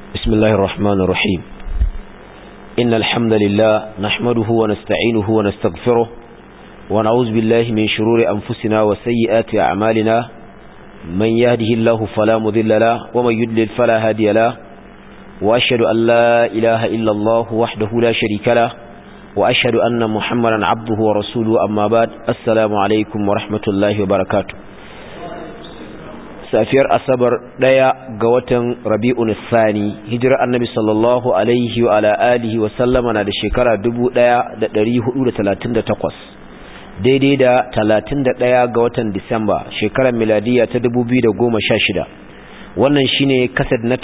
بسم الله الرحمن الرحيم إن الحمد لله نحمده ونستعينه ونستغفره ونعوذ بالله من شرور أنفسنا وسيئات أعمالنا من يهده الله فلا مذل له ومن يدلل فلا هادي له وأشهد أن لا إله إلا الله وحده لا شريك له وأشهد أن محمدا عبده ورسوله أما بعد السلام عليكم ورحمة الله وبركاته safiyar asabar daya ga watan rabi'un thani hijira annabi sallallahu alaihi wa ala alihi wa sallama na da shekara 1438 daidai da 31 ga watan disamba shekarar miladiya ta 2016 wannan shine kasad na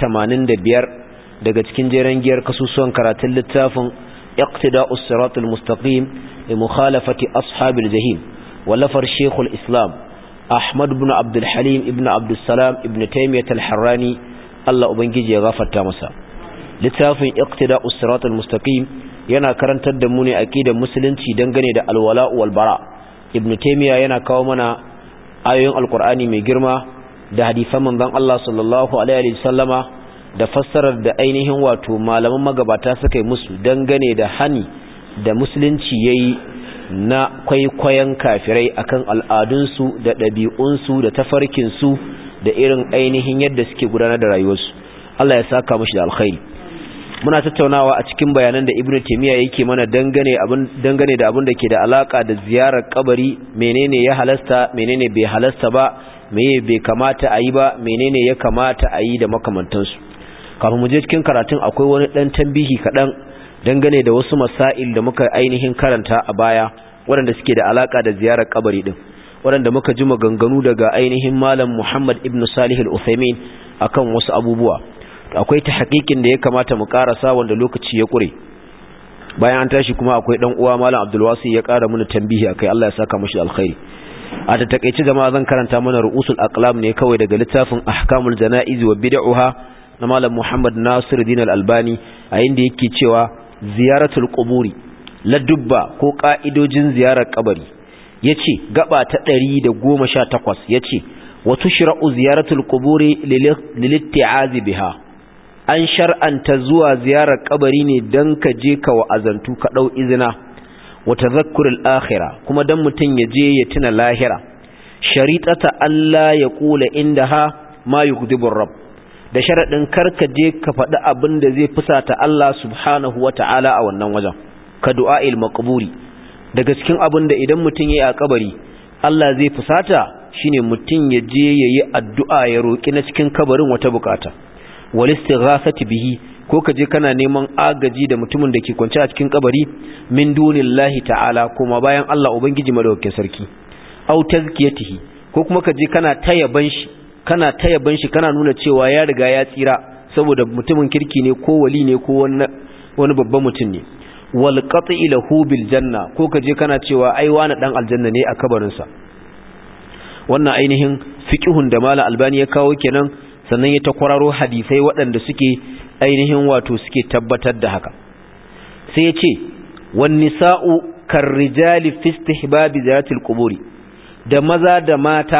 85 daga cikin jeren giyar kasusuwan karatun littafin iqtida'us siratul mustaqim li mukhalafati ashabil jahim wallafar shekul islam Ahmad ibn Abdul Halim ibn Abdul Salam ibn Taymiyyah al-Harrani Allah ubangiji ya gafarta masa littafin Iqtida'us Siratal Mustaqim yana karantar da mu ne aqidar musulunci dangane da alwala wal bara Ibn Taymiyyah yana kawo mana ayoyin Alqur'ani mai girma da hadisan manzon Allah sallallahu alaihi wasallama da fassarar da ainihin wato malaman magabata suka yi musu dangane da hani da musulunci yayi na kwaikwayon kafirai akan al'adunsu da ɗabi'unsu da tafarkinsu da irin ainihin yadda suke gudanar da rayuwarsu Allah ya saka mashi da alkhairi muna tattaunawa a cikin bayanan da ibnu taymiya yake mana dangane abin dangane da abin da ke da alaka da ziyarar kabari menene ya halasta menene bai halasta ba meye bai kamata a yi ba menene ya kamata a yi da makamantansu kafin mu je cikin karatun akwai wani dan tambihi kaɗan dangane da wasu masail da muka ainihin karanta a baya waɗanda suke da alaka da ziyarar kabari din waɗanda muka ji maganganu daga ainihin malam Muhammad ibn Salih al-Uthaymeen akan wasu abubuwa akwai ta hakikin da ya kamata mu karasa wanda lokaci ya kure bayan an tashi kuma akwai dan uwa malam Abdul Wasi ya kara mana tambihi akai Allah ya saka mishi alkhairi a ta takeice jama'a zan karanta mana ru'usul aqlam ne kawai daga littafin ahkamul janaiz wa bid'uha na malam Muhammad Nasiruddin al-Albani a inda yake cewa ziyaratul quburi ladubba ko ka'idojin ziyarar kabari yace gaba ta 118 yace wa tushra'u ziyaratul quburi lilitti'azi biha an shar'anta zuwa ziyarar kabari ne dan ka je ka wa'azantu ka dau izina wa tadhakkurul akhirah kuma dan mutun ya je ya tuna lahira sharitata Allah ya kula indaha ma yughdibur rabb da sharaɗin karka je ka faɗi abin da zai fusata Allah subhanahu wa ta'ala a wannan wajen ka du'a'il maqburi daga cikin abin da idan mutum yayi a kabari Allah zai fusata shine mutum ya je yayi addu'a ya roki na cikin kabarin wata bukata wal istighasati bihi ko ka je kana neman agaji da mutumin da ke kwance a cikin kabari min dunillahi ta'ala kuma bayan Allah ubangiji madaukakin sarki au tazkiyatihi ko kuma ka je kana tayaban shi kana ta yaban shi kana nuna cewa ya riga ya tsira saboda mutumin kirki ne ko wali ne ko wani babban mutum ne wal qat'i lahu bil janna ko kaje kana cewa ai wani dan aljanna ne a kabarin sa wannan ainihin fiqhun da mala albani ya kawo kenan sannan ya ta kwararo hadisai waɗanda suke ainihin wato suke tabbatar da haka sai ya ce wan nisa'u karrijali fi istihbabi ziyaratil quburi da maza da mata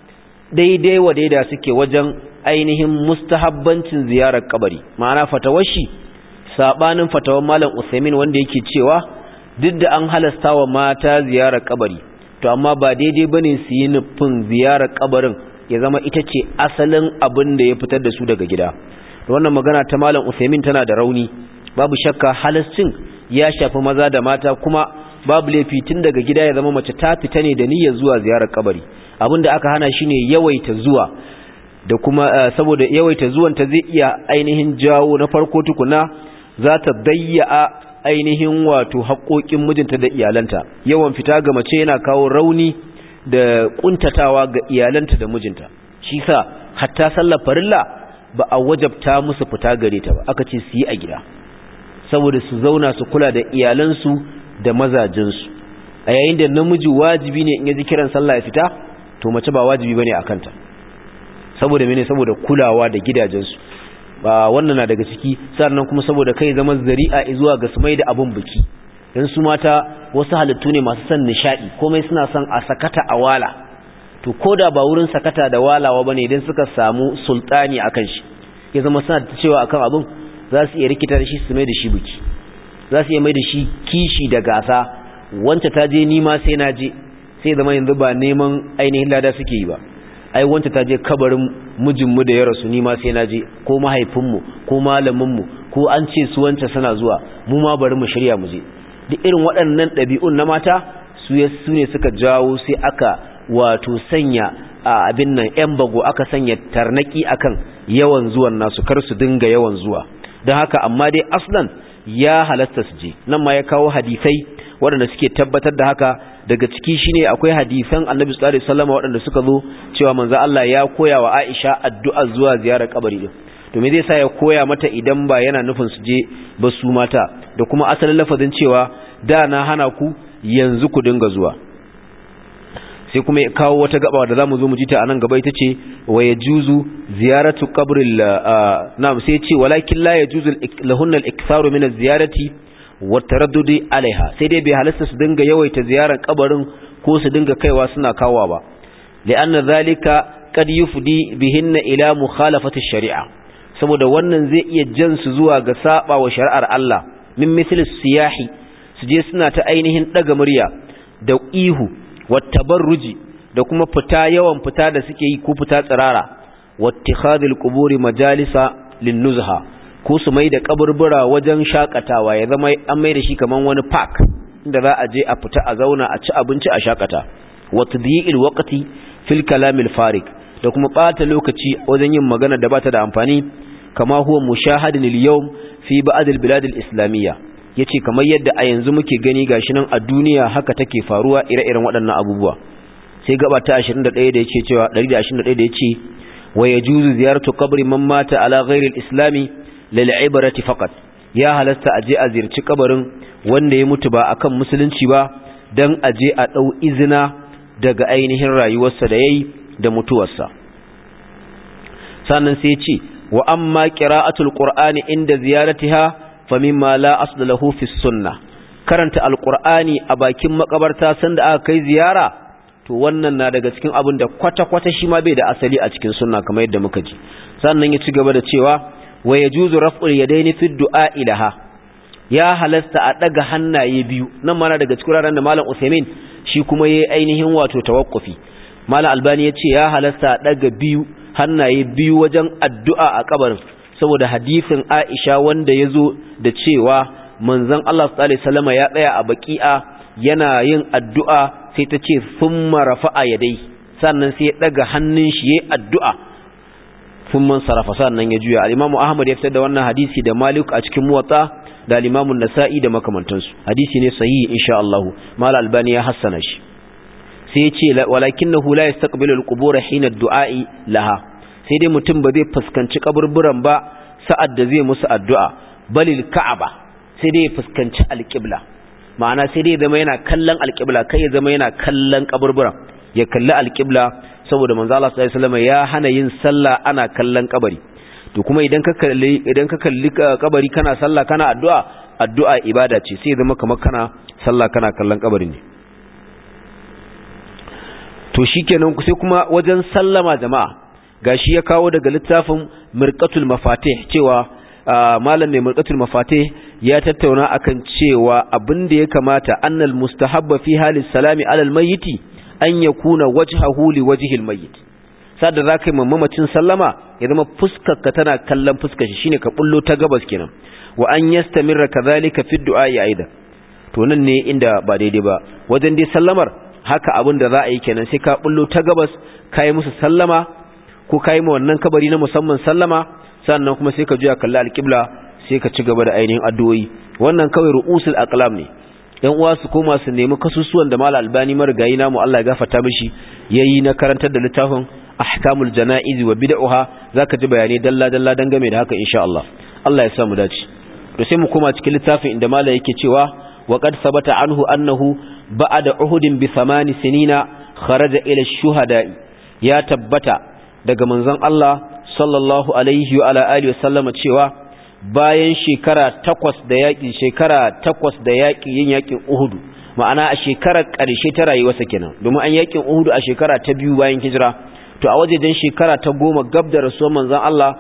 daidai wa daida suke wajen ainihin mustahabbancin ziyarar kabari ma'ana fatawashi sabanin fatawan malam Usaimin wanda yake cewa duk da an halasta wa mata ziyarar kabari to amma ba daidai bane su yi nufin ziyarar kabarin ya zama ita ce asalin abin da ya fitar da su daga gida wannan magana ta malam Usaimin tana da rauni babu shakka halascin ya shafi maza da mata kuma babu laifi tun daga gida ya zama mace ta fita ne da niyyar zuwa ziyarar kabari da aka hana shi ne yawaita zuwa da kuma saboda yawaita zuwan ta zai iya ainihin jawo na farko tukuna za ta dayya ainihin wato haƙoƙin mijinta da iyalanta yawan fita ga mace yana kawo rauni da kuntatawa ga iyalanta da mijinta shi sa hatta sallar farilla ba a wajabta musu fita gare ta ba aka ce su yi a gida saboda su zauna su kula da iyalansu da mazajinsu a yayin da namiji wajibi ne in ya ji kiran sallah ya fita to mace ba wajibi bane a kanta saboda mene saboda kulawa da gidajensu ba wannan na daga ciki sannan kuma saboda kai zama zari'a zuwa ga su mai da abun biki dan su mata wasu halittu ne masu son nishadi komai suna son a sakata a wala to koda ba wurin sakata da walawa bane idan suka samu sultani akan shi ya zama suna ta cewa akan abin za su iya rikita da shi su mai da shi biki za su iya mai da shi kishi da gasa wanta ta je nima sai na je sai zama yanzu ba neman ainihin lada suke yi ba ai wanta ta je kabarin mijinmu da ya rasu nima sai na je ko mahaifinmu ko malaminmu ko an ce su wanta suna zuwa mu ma bari mu shirya mu je duk irin waɗannan ɗabi'un na mata su ne suka jawo sai aka wato sanya a abin nan yan bago aka sanya tarnaki akan yawan zuwan nasu kar su dinga yawan zuwa don haka amma dai aslan ya halasta su je nan ma ya kawo hadisai waɗanda suke tabbatar da haka daga ciki shine akwai hadisan annabi sallallahu alaihi wasallam waɗanda suka zo cewa manzo Allah ya koya wa Aisha addu'a zuwa ziyarar kabari din to me zai sa ya koya mata idan ba yana nufin su je ba su mata da kuma asalin lafazin cewa da na hana ku yanzu ku dinga zuwa sai kuma ya kawo wata gaba da zamu zo mu ji ta anan gaba ita ce wa yajuzu ziyaratu qabril na'am sai ce walakin la yajuzu lahunna al-iktharu min az-ziyarati wa taraddudi alaiha sai dai bai halasta su dinga yawaita ziyarar kabarin ko su dinga kaiwa suna kawowa ba li'anna zalika qad yufdi bihinna ila mukhalafati shari'a saboda wannan zai iya jan su zuwa ga saba wa shari'ar Allah min misli siyahi su je suna ta ainihin daga murya da ihu wattabarruji da kuma fita yawan fita da suke yi ko fita tsirara wattikhadul quburi majalisa linnuzha ko su mai da kaburbura wajen shakatawa ya zama an mai da shi kaman wani park inda za a je a fita a zauna a ci abinci a shakata watdi'il waqti fil kalamil farik da kuma bata lokaci wajen yin magana da bata da amfani kama huwa mushahadin al-yawm fi ba'd al-bilad al-islamiyya yace kamar yadda a yanzu muke gani gashi nan a duniya haka take faruwa ire-iren waɗannan abubuwa sai gaba ta 21 da yake cewa 121 da yace wa yajuzu ziyaratu qabri man mata ala ghairi al-islami lil ibrati faqat ya halasta aje a ziyarci kabarin wanda ya mutu ba akan musulunci ba dan aje a dau izina daga ainihin rayuwarsa da yayi da mutuwarsa sannan sai ya ce wa amma qira'atul qur'ani inda ziyaratiha famimma la asla lahu fi sunnah karanta alqur'ani a bakin makabarta sanda aka kai ziyara to wannan na daga cikin abin da kwata-kwata shi ma bai da asali a cikin sunna kamar yadda muka ji sannan ya ci gaba da cewa wa yajuzu raf'ul yadaini fi du'a ilaha ya halasta a daga hannaye biyu nan mana daga cikin ranar da malam Usaimin shi kuma yayi ainihin wato tawakkufi malam Albani ya ce ya halasta a daga biyu hannaye biyu wajen addu'a a kabarin saboda hadisin Aisha wanda ya zo da cewa manzon Allah sallallahu alaihi wasallam ya tsaya a baki'a yana yin addu'a sai ta ce thumma rafa'a yadai sannan sai ya daga hannun shi yayin addu'a thumma sarafa sannan ya juya al-Imam Ahmad ya fitar da wannan hadisi da Malik a cikin Muwatta da al-Imam An-Nasa'i da makamantansu hadisi ne sahihi insha Allah Mal Albani ya hassana shi sai ya ce walakinahu la yastaqbilu al-qubur hina ad-du'a'i laha sai dai mutum ba zai fuskanci kaburburan ba sa'ad da zai musu addu'a balil ka'aba sai dai ya fuskanci alƙibla ma'ana sai dai ya zama yana kallon alƙibla kai ya zama yana kallon kaburburan ya kalli alƙibla saboda manzo Allah sallallahu alaihi wasallam ya hana yin sallah ana kallon kabari to kuma idan ka kalli idan ka kalli kabari kana sallah kana addu'a addu'a ibada ce sai ya zama kamar kana sallah kana kallon kabari ne to shikenan sai kuma wajen sallama jama'a gashi ya kawo daga littafin mirqatul mafatih cewa malam mai mirqatul mafatih ya tattauna akan cewa abin da ya kamata annal mustahabba fi halis salami alal mayyiti an yakuna wajhahu li wajhil mayyit sada zakai mamacin sallama ya zama fuskar ka tana kallon fuskar shi shine ka bullo ta gabas kenan wa an yastamirra kadhalika fi du'a aida to nan ne inda ba daidai ba wajen dai sallamar haka abin da za a yi kenan sai ka bullo ta gabas kai musu sallama ko kai ma wannan kabari na musamman sallama sannan kuma sai ka juya kalli alƙibla sai ka ci gaba da ainihin addu'o'i wannan kawai ru'usul aqlam ne yan uwa su koma su nemi kasusuwan da malal albani marigayi namu Allah ya gafarta mishi yayi na karantar da littafin ahkamul janaiz wa bid'uha zaka ji bayanai dalla dalla dangane da haka insha Allah Allah ya sa mu dace to sai mu koma cikin littafin inda malai yake cewa wa qad sabata anhu annahu ba'da uhudin bi thamani sinina kharaja ila shuhada'i ya tabbata daga manzon Allah sallallahu alaihi wa ala alihi wasallama cewa bayan shekara takwas da yaƙi shekara takwas da yaƙi yin yaƙin Uhudu ma'ana a shekarar ƙarshe ta rayuwarsa kenan domin an yaƙin Uhudu a shekara ta biyu bayan hijira to a wajejen shekara ta goma gab da rasuwar manzon Allah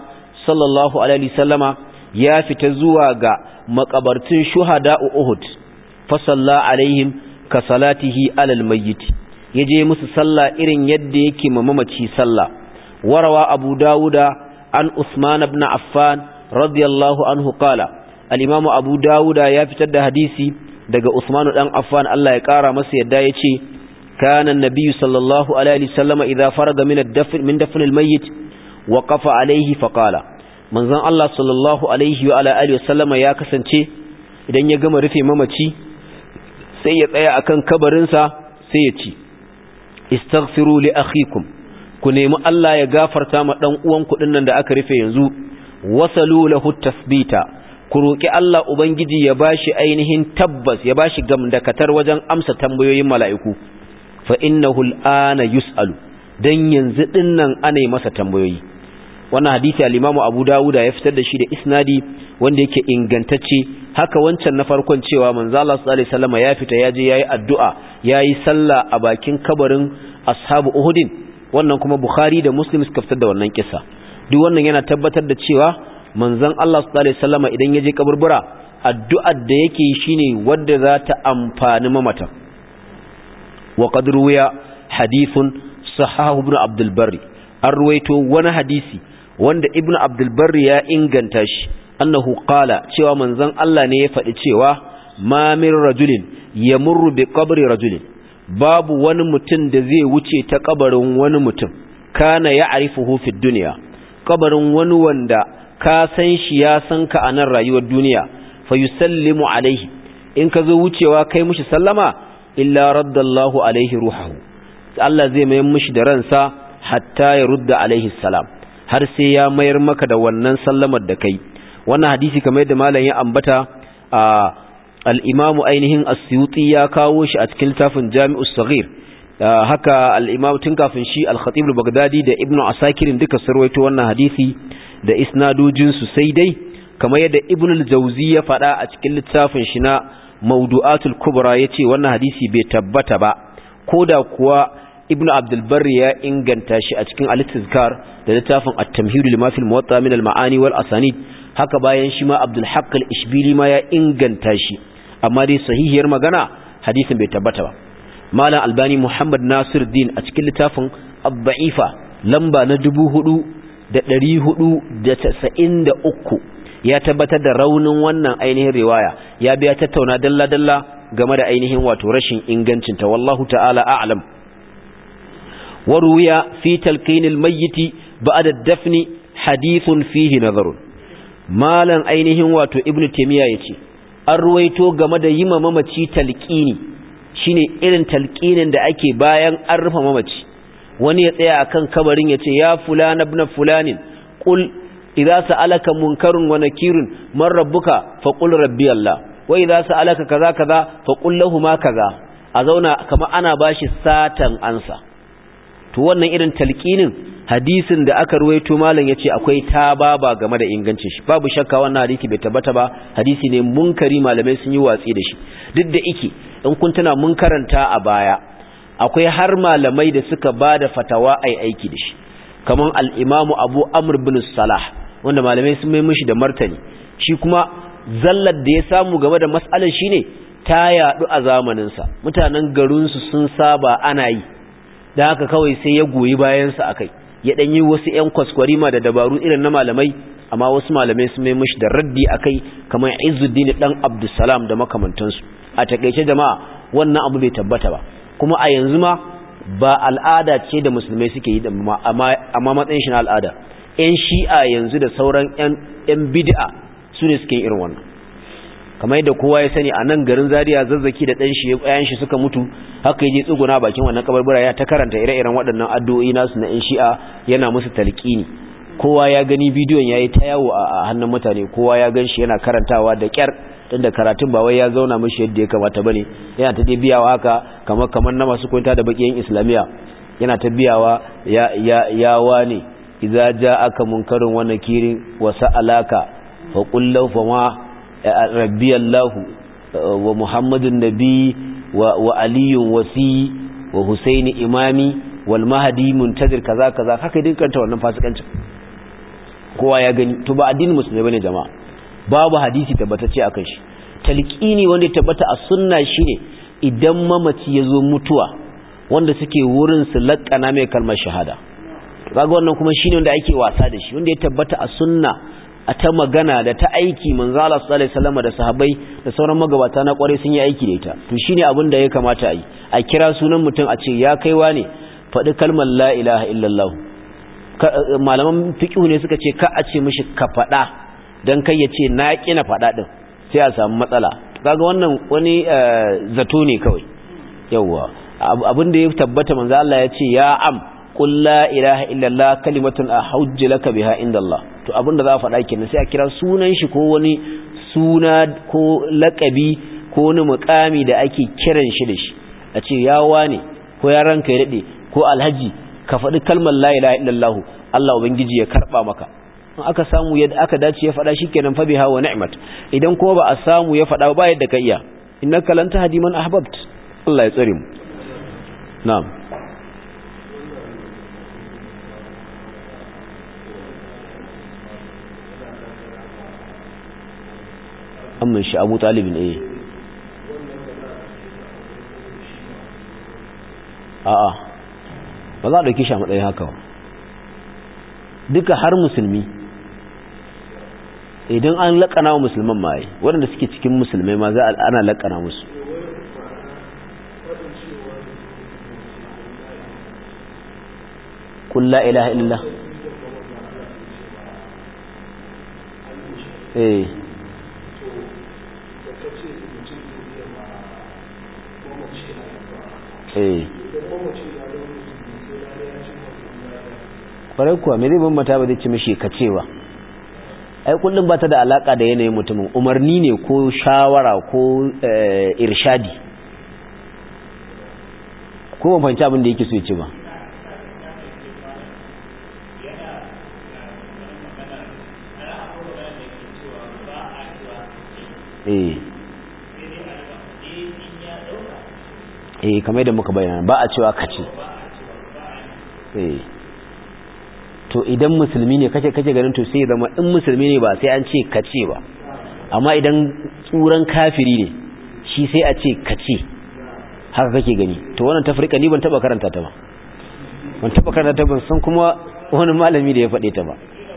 sallallahu alaihi sallama ya fita zuwa ga makabartun shuhada Uhud fa salla alaihim ka salatihi alal mayyit yaje musu sallah irin yadda yake mamaci sallah warawa abu dawuda an usman ibn affan radiyallahu anhu qala al-imam abu dawuda ya fitar da hadisi daga usman dan affan Allah ya kara masa yadda yace kana an-nabiy sallallahu alaihi wasallam idza faraga min ad-dafn min dafn al-mayyit waqafa alaihi fa qala manzon Allah sallallahu alaihi wa ala alihi wasallama ya kasance idan ya gama rufe mamaci sai ya tsaya akan kabarinsa sai ya ci istaghfiru li akhikum ku nemi Allah ya gafarta ma dan uwan ku nan da aka rufe yanzu wasalu lahu tasbita ku roki Allah ubangiji ya bashi ainihin tabbas ya bashi gamdakatar wajen amsa tambayoyin mala'iku fa innahu al'ana yus'alu dan yanzu dinnan ana yi masa tambayoyi wannan hadisi al-Imam Abu Dawud ya fitar da shi da isnadi wanda yake ingantacce haka wancan na farkon cewa manzo Allah sallallahu alaihi wasallam ya fita yaje yayi addu'a yayi sallah a bakin kabarin ashabu Uhudin wannan kuma Bukhari da Muslim suka fitar da wannan kissa duk wannan yana tabbatar da cewa manzon Allah sallallahu alaihi wasallam idan yaje kaburbura addu'ar da yake shine wanda za ta amfani mamata wa qad ruwiya hadithun sahahu ibn Abdul Barri an ruwaito wani hadisi wanda ibn Abdul Barri ya inganta shi annahu qala cewa manzon Allah ne ya faɗi cewa ma min rajulin yamurru bi qabri rajulin babu wani mutum da zai wuce ta kabarin wani mutum kana ya'rifuhu fi dunya kabarin wani wanda ka san shi ya san ka a nan rayuwar duniya fa yusallimu alaihi in ka zo wucewa kai mushi sallama illa raddallahu alaihi ruhahu Allah zai mayar mushi da ransa hatta ya rudda alaihi salam har sai ya mayar maka da wannan sallamar da kai wannan hadisi kamar yadda malam ya ambata a al-imamu ainihin as-suyuti ya kawo shi a cikin littafin jami'us saghir haka al-imam tun kafin shi al-khatib al-baghdadi da ibnu asakir duka sarwaito wannan hadisi da isnadojin su sai dai kamar yadda ibnu al-jawzi ya faɗa a cikin littafin shi na mawdu'atul kubra yace wannan hadisi bai tabbata ba koda kuwa ibnu abdul barri ya inganta shi a cikin al-tizkar da littafin at-tamhid lima fil muwatta min al-ma'ani wal asanid haka bayan shi ma abdul haqq al-ishbili ma ya inganta shi amma dai sahihiyar magana hadisin bai tabbata ba malam albani muhammad nasir din a cikin littafin abba'ifa lamba na dubu hudu da ɗari hudu da tasa'in da uku ya tabbatar da raunin wannan ainihin riwaya ya biya tattauna dalla-dalla game da ainihin wato rashin ingancinta wallahu ta'ala a'lam waruya fi talqinil mayyiti ba'da dafni hadithun fihi nazarun malam ainihin wato ibnu taymiya yace an ruwaito game da yima mamaci talqini shine irin talqinin da ake bayan an rufe mamaci wani ya tsaya akan kabarin yace ya fulana ibn fulanin qul idza sa'alaka munkarun wa nakirun man rabbuka faqul rabbi allah wa idza sa'alaka kaza kaza faqul ma kaza a zauna kamar ana bashi satan ansa to wannan irin talqinin hadisin da aka ruwaito malam yace akwai tababa game da ingancin shi babu shakka wannan hadisi bai tabbata ba hadisi ne munkari malamai sun yi watsi da shi duk da ike in kun tana mun karanta a baya akwai har malamai da suka bada fatawa ai aiki da shi kaman al-imamu Abu Amr bin Salah wanda malamai sun mai mishi da martani shi kuma zallar da ya samu game da mas'alar shine ta yadu a zamanin sa mutanen garin su sun saba ana yi da haka kawai sai ya goyi bayan sa akai ya dan yi wasu ƴan kwaskwarima da dabaru irin na malamai amma wasu malamai sun mai mishi da raddi akai kamar Izzuddin dan Abdussalam da makamantansu a takeice jama'a wannan abu bai tabbata ba kuma a yanzu ma ba al'ada ce da musulmai suke yi amma matsayin shi na al'ada ƴan shi'a yanzu da sauran ƴan bid'a su ne suke irin wannan kamar yadda kowa ya sani a nan garin Zaria zazzaki da ɗan shi ƴaƴan shi suka mutu haka yaje tsuguna bakin wannan kabarbura ya ta karanta ire-iren waɗannan addu'o'i nasu na ƴan shi'a yana musu talqini kowa ya gani bidiyon yayi ta yawo a hannun mutane kowa ya gan shi yana karantawa da kyar tunda karatun ba wai ya zauna mishi yadda ya kamata bane yana ta biyawa haka kamar kamar na masu kwanta da bakiyan islamiya yana ta biyawa ya ya ya wani idza ja'aka munkarun wa nakirin wa sa'alaka fa qul lahu fa ma rabbi allah wa muhammadun nabi wa wa aliyun wasi wa husaini imami wal mahdi muntazir kaza kaza haka dukkan ta wannan fasikancin kowa ya gani to ba addinin musulmi bane jama'a babu hadisi tabbatacce akan shi talqini wanda ya tabbata a sunna shine idan mamaci ya zo mutuwa wanda suke wurin su laƙana mai kalmar shahada kaga wannan kuma shine wanda ake wasa da shi wanda ya tabbata a sunna a ta magana da ta aiki manzo Allah sallallahu alaihi wasallam da sahabbai da sauran magabata na kware sun yi aiki da ita to shine abin da ya kamata a yi a kira sunan mutum a ce ya kaiwa ne faɗi kalmar la ilaha illallah malaman fiqh ne suka ce ka a ce mishi ka faɗa dan kai ya ce na kina faɗa din sai a samu matsala kaga wannan wani zato ne kawai yawa abin da ya tabbata manzo Allah ya ce ya am qul la ilaha illallah kalimatun ahujju laka biha indallah to abin da za a faɗa kenan sai a kira sunan shi ko wani suna ko lakabi ko wani mukami da ake kiran shi da shi a ce ya wane ko ya ranka ya dade ko alhaji ka faɗi kalmar la ilaha illallah Allah ubangiji ya karba maka in aka samu yadda aka dace ya faɗa shikenan fa biha wa ni'mat idan kuma ba a samu ya faɗa ba yadda ka iya innaka lan tahdi man ahbabt Allah ya tsare mu na'am amman shi Abu Talib ne a'a ba za a dauki shi a matsayin haka ba duka har musulmi idan an laƙana wa musulman ma yi waɗanda suke cikin musulmai ma za a ana laƙana musu kulla ilaha illallah eh eh kwarai kuwa mai zai bambata ba zai ci mashi kacewa ai kullum ba ta da alaka da yanayin mutumin umarni ne ko shawara ko irshadi ko ban fahimci abin da yake so ya ci ba eh eh kamar da muka bayyana ba a cewa kace eh to idan musulmi ne kace kace ganin to sai zama in musulmi ne ba sai an ce kace ba amma idan tsuran kafiri ne shi sai a ce kace haka kake gani to wannan tafrika ni ban taba karanta ta ba ban taba karanta ta ban san kuma wani malami da ya faɗe ta ba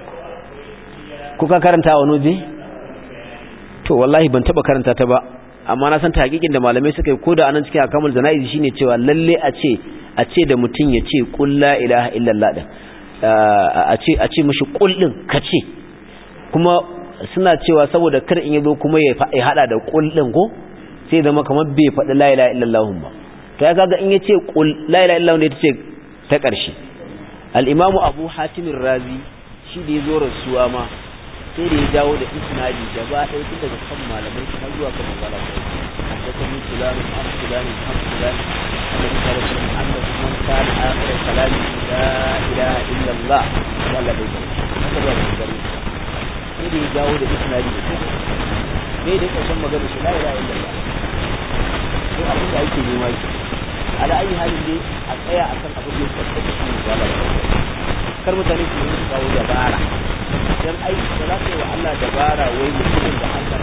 kuka karanta wani waje to wallahi ban taba karanta ta ba amma na san hakikin da malamai suka yi ko da anan cikin akamul jana'izi shine cewa lalle a ce a ce da mutum ya ce qul la ilaha illallah din a ce a ce mishi qul din kace kuma suna cewa saboda kar in yazo kuma ya hada da qul din ko sai zama kamar bai faɗi la ilaha illallah ba to ya kaga in ya ce qul la ilaha illallah ne ta ce ta ƙarshe al-imamu abu hatim razi shi da yazo rasuwa ma sai da ya jawo da isnadi gaba ɗaya tun daga kan malamai har zuwa kan manzala da kan fulani an fulani an fulani annabi sallallahu alaihi wasallam annabi man kana akhir kalami la ilaha illa allah wala bai haka ba da gari sai da ya jawo da isnadi da sai da kasan magana shi la ilaha illa allah to abin da ake nema shi ala ayi halin dai a tsaya akan abin da ya tabbata shi wala kar mutane su yi kawo dabara dan aiki da za ka yi wa Allah dabara wai mutumin da Allah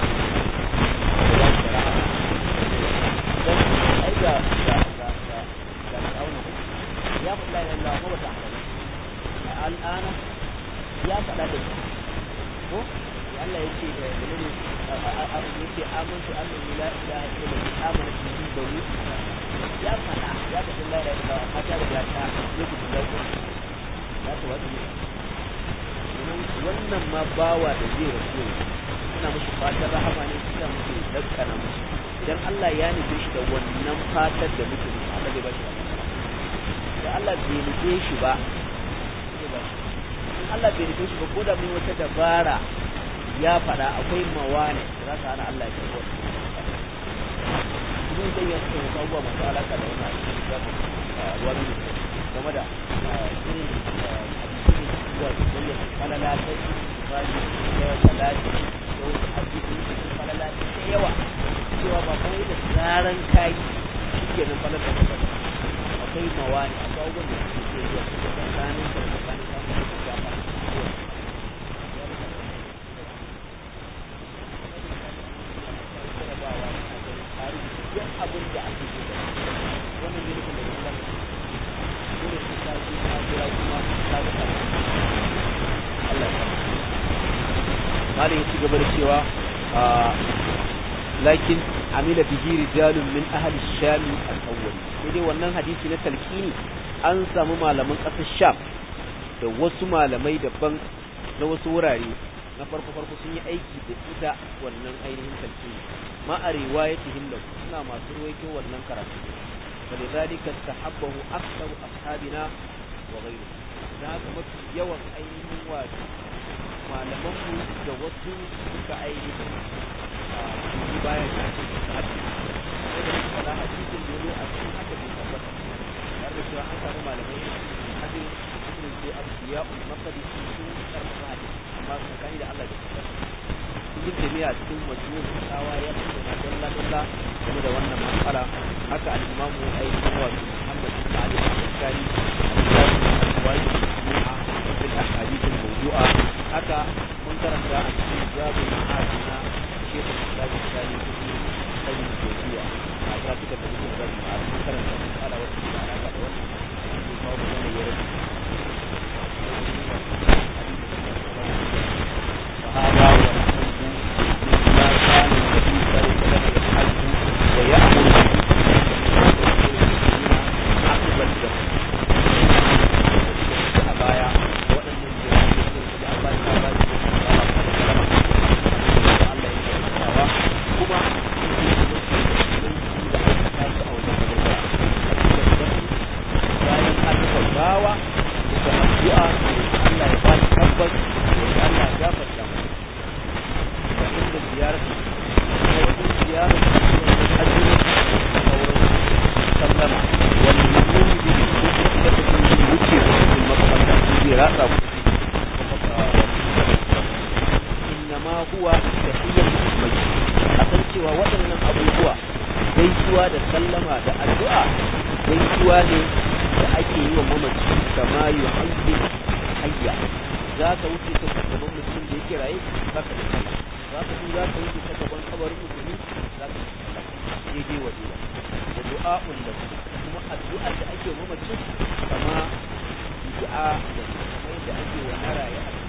dan ai ga ga ga ga ga kauna ya faɗa ya Allah ko ta al'ana ya faɗa da ko Allah ya ce da menene yace amantu annahu la ilaha illallah amana bihi bani ya faɗa ya faɗa la ilaha illallah amma ta riga ta lokacin da ya ta wata wannan ma bawa da zai rasu suna mashi fatan rahama ne suna mashi daskana mashi idan Allah ya nufe shi da wannan fatar da muke musu Allah zai ba shi da Allah bai nufe shi ba in Allah bai nufe shi ba ko da mun wata dabara ya faɗa akwai mawane da za ta hana Allah ya karɓo Ibn zai ya suka wasu abubuwa masu alaƙa da wannan wani game da irin zuwa su bayyana falala ta bani da salati da wasu hadisi da falala ta yawa cewa ba kawai da zaran kai shike nan falala ta ba akwai mawani akwai abubuwan da suke zuwa su da tsakanin da tsakanin da su da ba malam ya ci gaba da cewa lakin amila bihi rijalun min ahli sham al-awwal sai dai wannan hadisi na talqini an samu malaman ƙasar sham da wasu malamai daban na wasu wurare na farko farko sun yi aiki da ita wannan ainihin talqini ma a riwayatihim da suna masu ruwaito wannan karatu فلذلك استحبه أكثر أصحابنا وغيره da haka mafi yawan ainihin wato malamanmu da wasu suka ainihin yi bayan da ake da hadisi da da suka da hadisin da zo a cikin haka bai tabbata har da cewa an samu malamai hadin irin su abdiya ul maqdis sun karfafa hadisi amma sun kani da Allah da tabbata ibn jami'a cikin majmu'ul fatawa ya tattauna dalla dalla game da wannan matsala haka al-imamu ainihin wato Muhammad bin Ali al-Bukhari al-Bukhari في الأحاديث الموضوعة حتى منكر جاء في باب المعادنا شيخ الإسلام الثاني في قيم الجوزية أدراتك في باب المعاد منكر جاء مسألة وسيلة على هذا الوجه في قوم من يرد وهذا هو ما كان النبي صلى الله عليه وسلم يفعله ويأمر عقب الدم baya waɗannan jami'ai da Allah ya ba su Allah ya karantawa kuma da aka tasu a wajen bayan an bawa da addu'a Allah ya ba shi tabbas da Allah ya gafarta mu da inda ziyarar da wajen ziyarar da ajiyar da sauran sallama wani mutum da da wuce cikin makamanta zai ratsa ku innama huwa tahiyyatu mai a san cewa waɗannan abubuwa gaisuwa da sallama da addu'a gaisuwa ne da ake yi wa mamaci kama yuhayyi hayya za ka wuce ta gaban mutum da yake raye za ka da za ka za ka wuce ta gaban kabarin musulmi za ka da daidai wa daidai da du'a'un lahu kuma addu'a da ake wa mamaci kama du'a da kuma yadda ake wa na raye a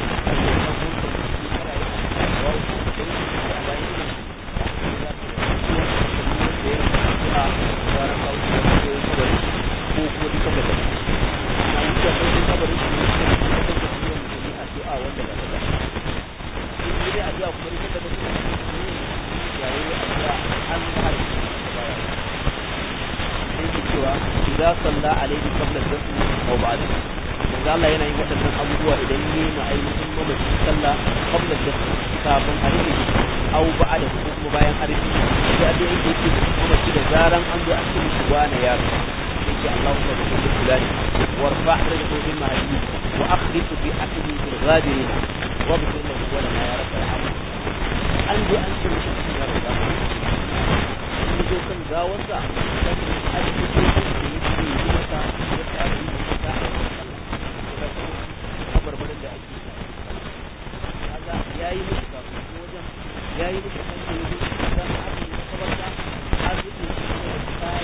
إذا صلى عليه قبل الدفن أو بعده manzo Allah yana yin waɗannan abubuwa idan yi ma ainihin mamaci sallah qabla da kafin a rufe shi aw ba'da ko kuma bayan a rufe shi da dai yake yake mamaci da zaran an zo a cikin shi wani ya rasu yake Allahumma bi kulli fulani warfa rajhu bil mahdi wa akhlif bi akli bil ghadirin wa bi kulli wa la ya rabbal alamin an zo an ce shi ya rasu an zo kan gawarsa da a cikin shi da yake yi masa ya tsaya yi masa kabarbarin da ake kaga yayi musu kafin ko wajen yayi musu kan da yake da aka yi kabarta har yi ne da sai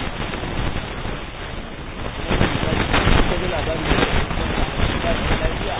ko da labari da ba da lafiya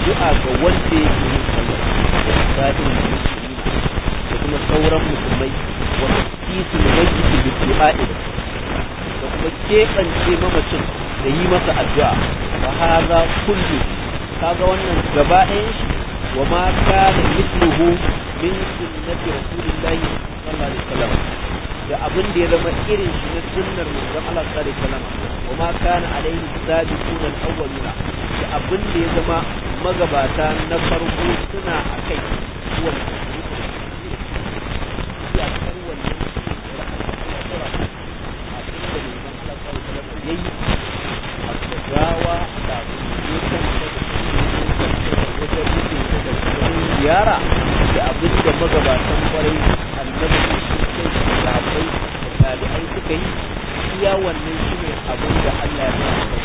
addu'a ga wanda yake yin sallah sa'in musulmi da kuma sauran musulmai wa tasisul mayyit bi du'a'i da kuma keɓance mamacin da yi masa addu'a fa hadha kullu kaga wannan gaba ɗayan shi wa ma kana mithluhu min sunnati rasulillahi sallallahu alaihi wasallam da abin da ya zama irin shi na sunnar manzon Allah sallallahu alaihi wasallam wa ma kana alaihi sabiquna al-awwaluna da abin da ya zama magabata na farko suna akai kuwa ziyara da abin da magabatan kwarai annabi sai sahabbai da tabi'ai suka yi iya wannan shine abin da Allah ya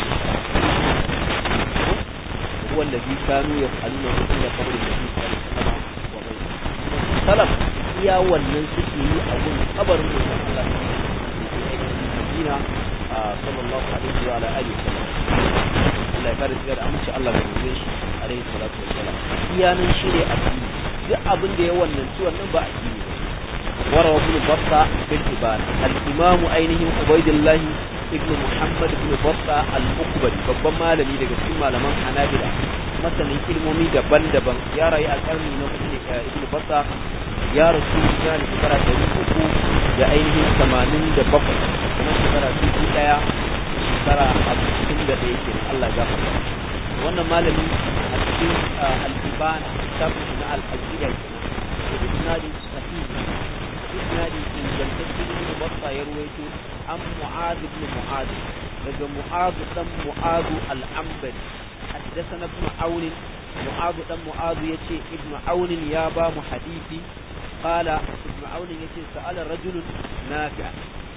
sa wanda bi kanu ya kallu da da kabrin da bi sama wa bai salaf iya wannan suke yi a gun kabarin da Allah ya Madina sallallahu alaihi wa alihi wasallam Allah ya kare da aminci Allah ya rubuce shi alaihi salatu wassalam iya nan shine addini duk abin da ya wannan ci wannan ba addini وروى ابن بطة في الإبان الإمام أينهم عبيد الله ابن محمد بن بطة الأقبري babban malami daga cikin malaman Hanabila masanin ilmomi daban-daban ya rayu a karni na hudu ne ibn Batta ya rasu ya da shekara ɗari uku da ainihin tamanin da bakwai kuma shekara dubu ɗaya shekara hamsin da ɗaya ke Allah ya gafarta wannan malami a cikin al-Ibana littafin na al-Aqida ke da isnadin sahih isnadi ingantacce ibn Batta ya ruwaito an Mu'adh ibn Mu'adh daga Mu'adh dan Mu'adh al-Ambari حدثنا ابن عون معاذ بن معاذ يتي ابن عون يا با حديثي قال ابن عون يتي سأل رجل نافع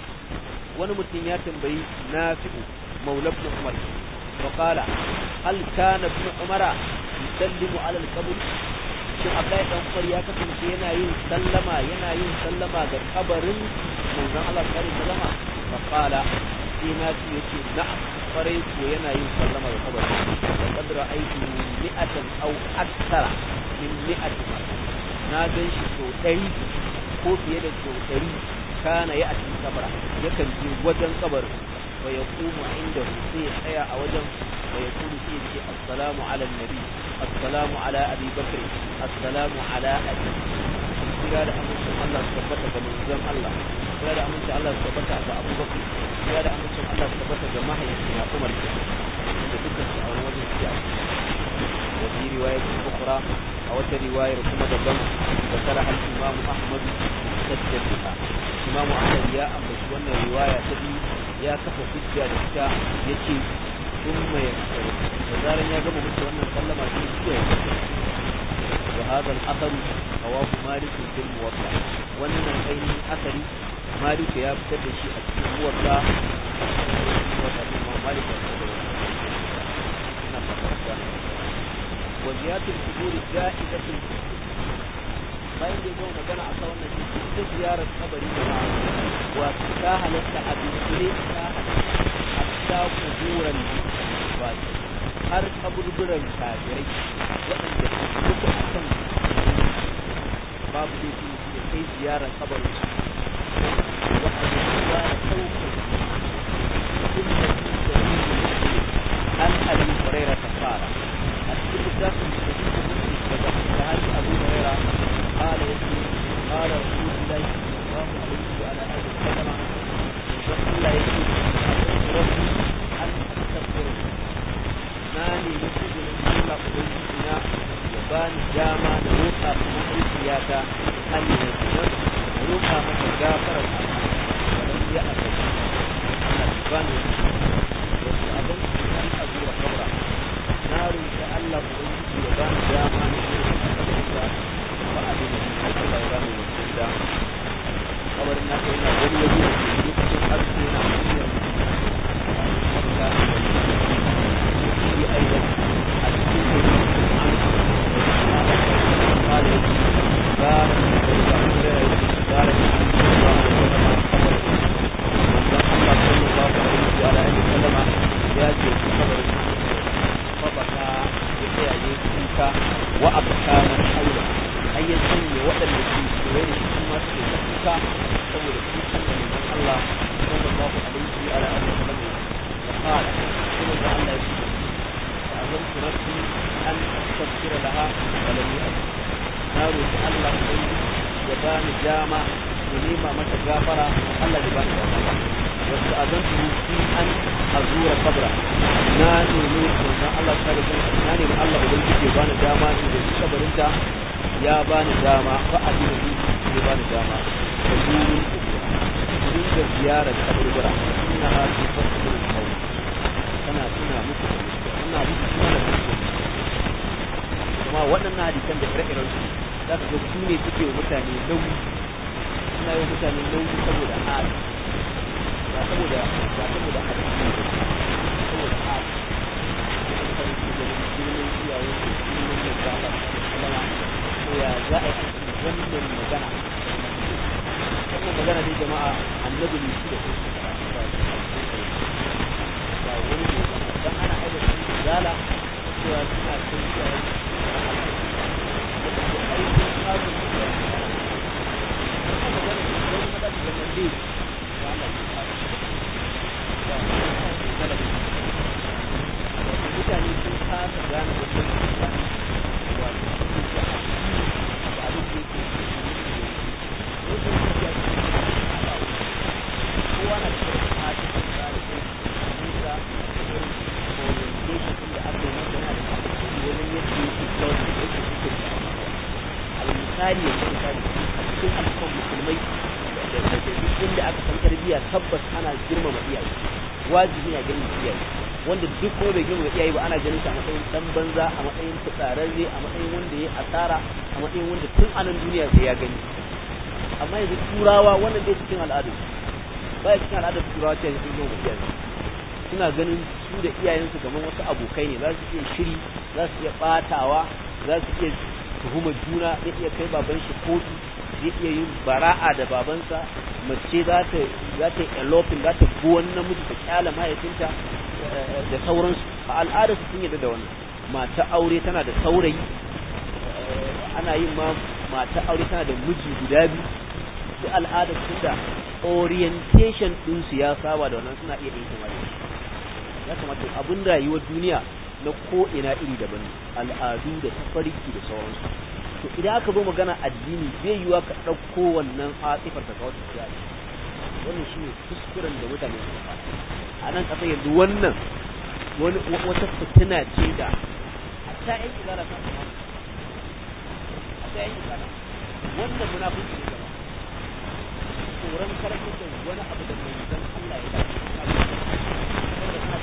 wani mutum ya tambayi nafi'u maula ibn umar wa qala hal kana ibn umara yusallimu ala al-qabr shin Abdullahi dan Umar ya kasance yana yin sallama yana yin sallama ga kabarin manzon Allah sallallahu alaihi wasallam fa qala sai na ce yace na'am kwarai ko yana yin sallama ga kabarin da kadra aiki mi'atan aw akthara min mi'ati na gan shi sau ɗari ko fiye da sau ɗari kana ya atin kabara yakan je wajen kabarin wa ya kuma inda sai ya tsaya a wajen wa ya kuma sai ya ce assalamu ala nabi assalamu ala abi bakr assalamu ala abi kira da amincin Allah su tabbata ga manzon Allah kira da amincin Allah su tabbata ga Abu Bakr kira da amincin Allah su tabbata ga mahaifina Umar da dukkan su a wajen siya wa fi riwayat ukhra a wata riwayar kuma daban da kara al-Imam Ahmad sajjada Imam Ahmad ya ambaci wannan riwaya ta biyu ya kafa hujja da ita yace ثم يكفر وزارا يا جماعة مثل أن سلم عليه وهذا الأثر رواه مالك في الموضع وأن أين أثر مالك يا ابتد شيء في الموضع مالك وزيادة القبور جائزة bayan da zama magana a kan wannan ita ziyarar kabari da wa ta halatta a dunkule ta halatta kuburan ba har kaburburan kafirai waɗanda suke a kan babu da su da kai ziyarar kabarin su waɗanda su ba da ɗaukar sun da su da su an abin huraira ta fara a cikin littafin da su da su daga sahabi abu huraira قال يسير قال رسول الله صلى الله عليه وعلى اله وسلم وقال يسير ربي ان استغفر ناني مسجد الله ubangijina ya bani dama da roƙa mahaifiyata an yi da roƙa mata gafarar Allah ya aka Allah ya bani wasu abin an abu wa kabra na roƙi Allah ubangiji ya bani dama da roƙa wa'adin Allah ya bani mutum da kabarin na kai na wani waje da ke lokacin arziki na hanyar da shi aidan a cikin قال بارك بارك الله صلى الله عليه وسلم wa abkaman haula har ya sanya waɗanda ke kewaye da shi kuma suke da kuka saboda kukan da manzon Allah sallallahu alaihi wa alihi wa sallam ya fara kuma da Allah ya ce azamtu nafsi an astaghfira laha wa lam yu'ti na roki Allah ya bani dama ya nema mata gafara Allah ya bani dama wasu azantu fi an azura kabra na nemi manzon Allah ta da na nemi Allah ubangiji ya bani dama in da kabarinta ya bani dama fa a dina ya bani dama da zurin kubura da ziyarar kaburbura ina ha su fasu da kawo tana tuna muku tana muku tuna da muku kuma waɗannan hadisan da ire-iren su za ka ga su ne suke wa mutane nauyi suna yi wa mutane nauyi saboda hali ba saboda ba saboda hadisi ne saboda hali mutane su ga girman iyayen su girman da za a kalama ko ya za a yi wannan magana wannan magana dai jama'a annabi ne shi da su ba wani ne dan ana aida su zala cewa suna son iyayen mutane sun kasa gane wajen mutane wato su ke a da abin da yake wajen tafiya su ke haɗa kowa na cikin hajji da tsari da nisa da irin orientation din da aka yi masa yana da tasiri wajen yadda yake kawai da yake suke da al-misali ya ce misali a cikin al'ummar musulmai da duk inda aka san tarbiyya tabbas ana girmama iyaye wajibi na girmama iyaye wanda duk kuma bai girmama iyaye ba ana ganin shi a matsayin dan banza a matsayin fitsararre a matsayin wanda ya asara a matsayin wanda tun anan duniya sai ya gani amma yanzu turawa wannan bai cikin al'adu ba ya cikin al'adar turawa ce sun girmama iyaye suna ganin su da iyayensu kamar wasu abokai ne za su iya shiri za su iya batawa za su iya tuhumar juna zai iya kai baban shi kotu zai iya yin bara'a da babansa mace za ta za ta yi eloping za ta bi wani namiji ta kyala mahaifinta da sauransu a al'ada su sun yadda da wannan mata aure tana da saurayi ana yin ma mata aure tana da miji guda biyu duk al'ada su da orientation ɗinsu ya saba da wannan suna iya yin kuma ya kamata abin rayuwar duniya na ko ina iri daban al'adu da tafarki da sauransu to idan aka zo magana addini zai yiwa ka ɗauko wannan atsifar ka kawo tafiya wannan shi ne kuskuren da mutane suka fara a nan ƙasa yanzu wannan wani wata fitina ce da a ta yan izara ta kuma a ta yan izara wannan munafiki ne gaba tsoron karfin da wani abu da mai zan Allah ya dace wanda ta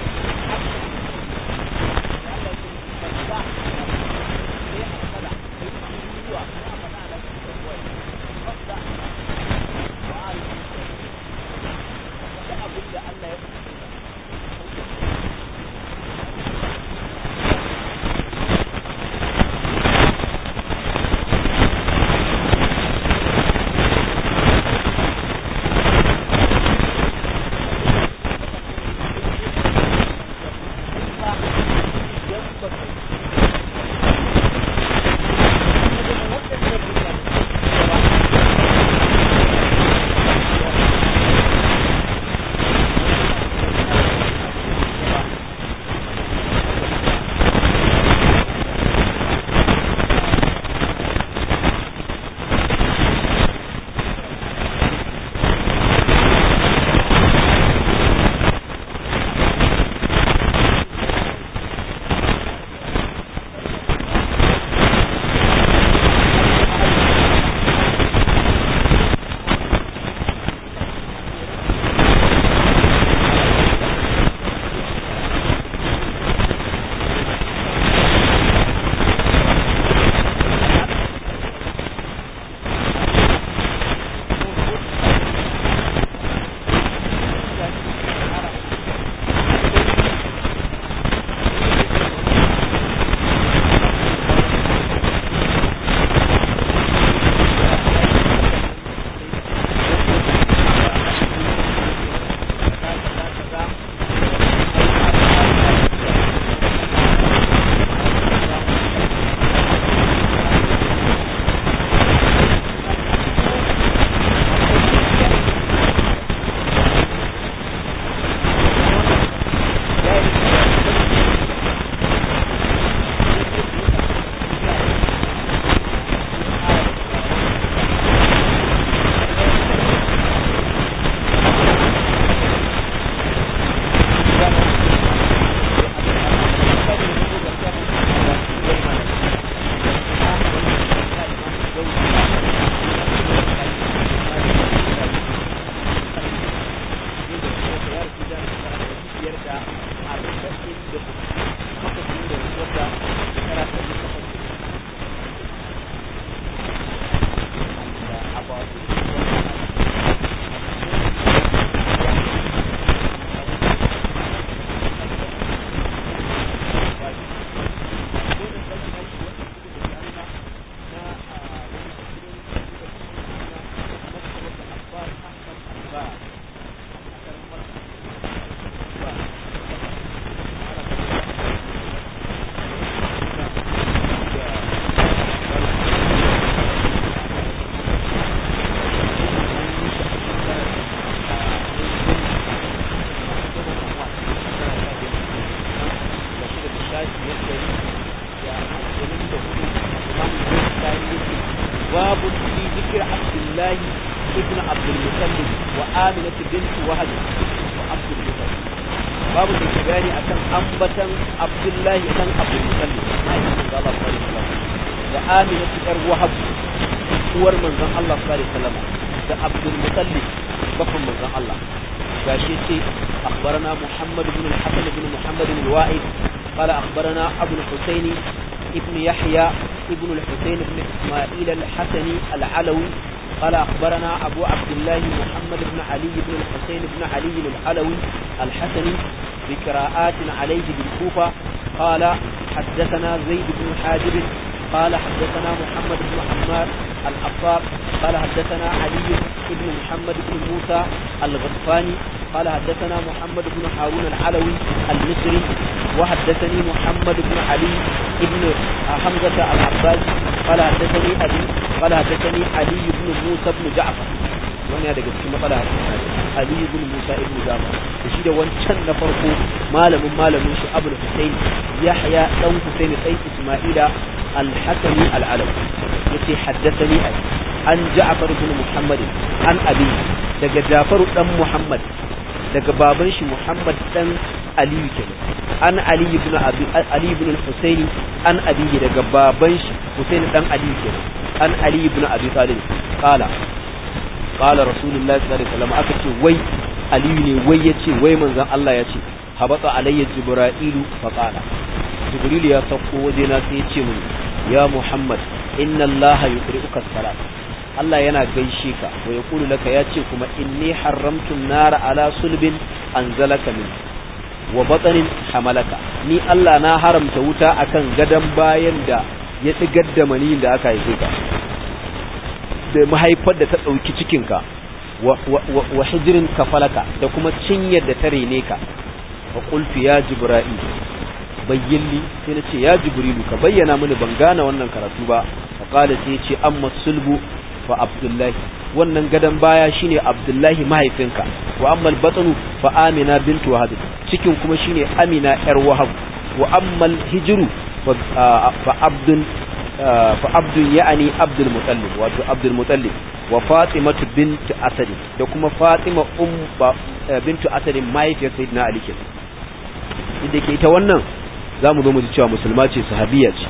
ibn abdul mutallib wa aminatu bint wahab wa abdul mutallib babu da ke bayani akan ambatan abdullahi dan abdul mutallib mahaifin manzo Allah sallallahu alaihi wasallam da aminatu yar wahab uwar manzon Allah sallallahu alaihi wasallam da abdul mutallib bakon manzon Allah gashi ce akhbarana muhammad ibn al-hasan ibn muhammad al-wa'id قال أخبرنا أبو الحسين ابن يحيى ابن الحسين بن إسماعيل الحسني العلوي قال أخبرنا أبو عبد الله محمد بن علي بن الحسين بن علي العلوي الحسني بقراءات عليه بالكوفة قال حدثنا زيد بن حاجب قال حدثنا محمد بن عمار العفار قال حدثنا علي بن محمد بن موسى الغطفاني قال حدثنا محمد بن هارون العلوي المصري وحدثني محمد بن علي بن حمزة العباسي قال حدثني أبي قال حدثني علي بن موسى بن جعفر wannan daga cikin matsala Ali ibn Musa ibn Jafar da shi da wancan na farko malamin malamin shi Abu Hussein Yahya dan Hussein sai Isma'ila al-Hasani al-Alawi yace haddathani an Ja'far ibn Muhammad an abi daga Ja'far dan Muhammad daga baban shi Muhammad dan Ali kenan an Ali ibn Abi Ali ibn al-Husayn an abi daga baban shi Husayn dan Ali kenan an Ali ibn Abi Talib qala qala rasulullahi sallallahu alaihi wasallam aka ce wai Ali ne wai yace wai manzon Allah yace habata alayya jibra'ilu fa qala jibril ya sauko waje na sai yace mun ya Muhammad inna Allah yuqri'uka salat Allah yana gaishe ka wa yaqulu laka yace kuma inni haramtu nara ala sulbin anzalaka min wa batanin hamalaka ni Allah na haramta wuta akan gadan bayan da ya tsigar da maniyin da aka haife ka da mahaifar da ta ɗauki cikinka wa hijirin kafalaka da kuma cinyar da ta rene ka wa qultu ya jibril bayyinli sai na ce ya jibrilu ka bayyana mini ban gane wannan karatu ba fa qala sai ya ce amma sulbu fa abdullahi wannan gadan baya shine abdullahi mahaifinka wa amma albatnu fa amina bintu wahab cikin kuma shine amina yar wahab wa amma alhijru fa abdun fa abdun ya'ani abdul mutallib wato abdul mutallib wa fatimatu bint asad da kuma fatima um bintu asad mahaifiyar sayyidina ali kenan inda ke ita wannan zamu zo mu ji cewa musulma ce sahabiya ce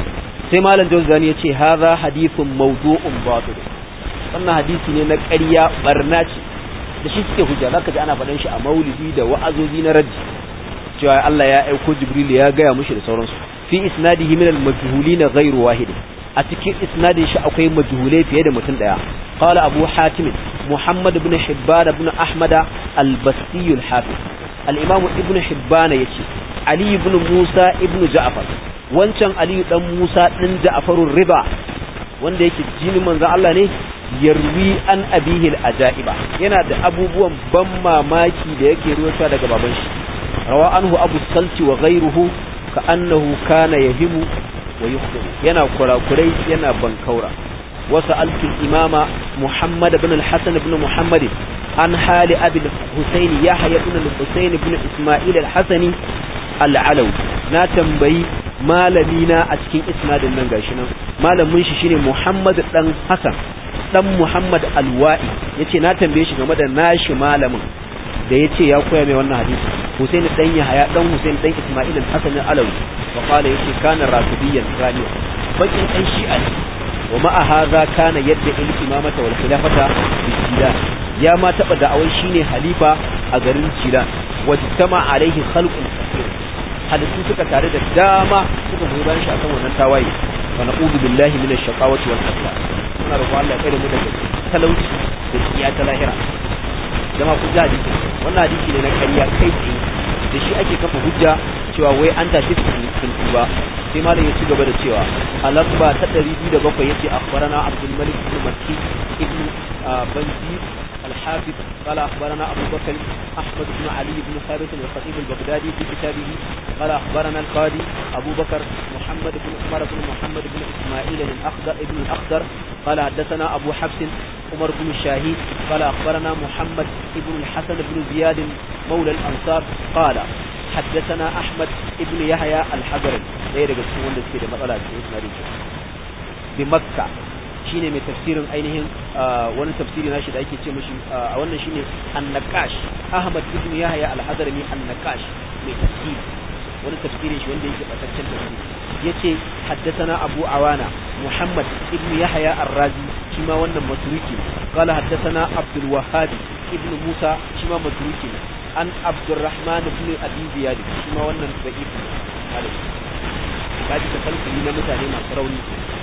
sai malam jawzani ya ce hadha hadithun mawdu'un batil wannan hadisi ne na ƙarya barna ce da shi suke hujja zaka ji ana faɗan shi a maulidi da wa'azozi na raddi cewa Allah ya aiko Jibril ya gaya mushi da sauransu fi isnadihi min al-majhulin ghayru wahid a cikin isnadin shi akwai majhulai fiye da mutum daya qala abu hatim muhammad ibn hibban ibn ahmad al-basti al-hafiz al-imam ibn hibban yace ali ibn musa ibn ja'far wancan ali dan musa din ja'farur riba wanda yake jinin manzon Allah ne yarwi an abihil ajaiba yana da abubuwan ban mamaki da yake ruwata daga baban shi rawa anhu abu salti wa ghayruhu ka annahu kana yahimu wa yukhdi yana kurakurai yana bankaura wasu alkin imama muhammad ibn al-hasan ibn muhammad an hali abi husayn yahya ibn al-husayn ibn isma'il al-hasani al-alawi na tambayi malamina a cikin isnadin nan gashi nan malamin shi shine muhammad dan hasan dan Muhammad Alwa'i yace na tambaye shi game da nashi malamin da yace ya koya mai wannan hadisi Hussein dan Yahaya dan Hussein dan Isma'il al-Hasan al-Alawi wa qala yace kana rafidiyyan raniya bakin dan shi'a ne wa ma'a hadha kana yadda al-imamata wal khilafata bi Jilan ya ma taba da'awai shine halifa a garin Jilan wajtama alaihi khalqun kathir halittu suka tare da dama suka goyi bayan shi akan wannan tawaye wa na'udhu billahi minash shaqawati wal hasad muna roƙo Allah ya kare mu daga talauci da tsiya ta lahira jama ku ji hadisi wannan hadisi ne na ƙarya kai tsaye da shi ake kafa hujja cewa wai an tashi sun tuba sai malam ya ci gaba da cewa a lamba ta 207 yace akhbarana Abdul Malik ibn Makki ibn Banzi الحافظ قال أخبرنا أبو بكر أحمد بن علي بن ثابت الخطيب البغدادي في كتابه قال أخبرنا القاضي أبو بكر محمد بن عمر بن محمد بن إسماعيل الأخضر ابن الأخضر قال حدثنا أبو حفص عمر بن الشاهي قال أخبرنا محمد بن الحسن بن زياد مولى الأنصار قال حدثنا أحمد بن يحيى الحجري غير قصة wanda suke da matsala cikin isnadin bi makka shine mai tafsirin ainihin wani tafsiri nashi da ake ce mishi a wannan shine an-naqash Ahmad ibn Yahya al-Hadrami an-naqash mai tafsiri wani tafsirin shi wanda yake bataccen tafsiri yace haddathana Abu Awana Muhammad ibn Yahya ar-Razi shi ma wannan maturuki qala haddathana Abdul Wahhab ibn Musa shi ma maturuki an Abdurrahman ibn Abi Ziyad shi ma wannan da'if alaihi kaji ta kalkuli na mutane masu rauni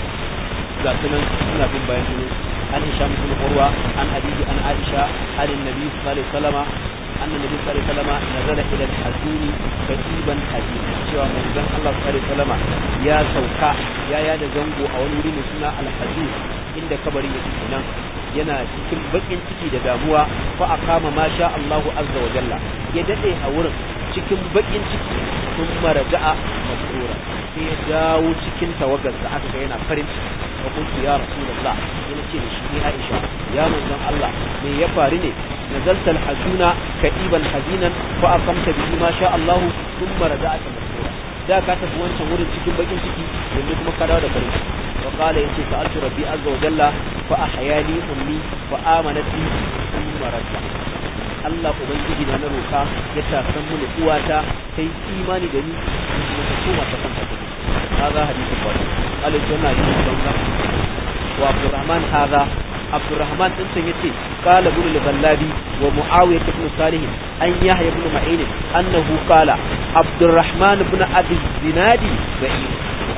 ga sunan suna bin bayan sunan an hisham ibn urwa an hadisi an aisha an annabi sallallahu alaihi wasallama an annabi sallallahu alaihi wasallama nazala ila al-hazun katiban hazin cewa manzon Allah sallallahu alaihi wasallama ya sauka ya yada zango a wani wuri mai suna al-hazin inda kabarin yake kenan yana cikin bakin ciki da damuwa fa aqama ma sha Allahu azza wa jalla ya dade a wurin cikin bakin ciki sun maraja'a masrura sai ya dawo cikin tawagarsa aka ga yana farin ciki wa kuntu ya rasulullah yana ce da shi Aisha ya manzon Allah me ya faru ne nazalta alhazuna kadiban hazinan fa aqamta bihi ma sha Allah thumma raja'ata masrura da ka tafi wancan wurin cikin bakin ciki yanzu kuma ka dawo da farin ciki wa qala yace sa'altu rabbi azza wa jalla fa ahyani ummi fa amanat bi thumma raja'a Allah ubangiji na na roka ya tasan mu uwata sai imani da ni kuma ta koma ta kanta ta هذا حديث البخاري قال الجنة حديث بنزا وعبد الرحمن هذا عبد الرحمن انت يتي قال ابن الغلابي ومعاوية بن صالح أن يحيى بن معين أنه قال عبد الرحمن بن أبي الزنادي بعيد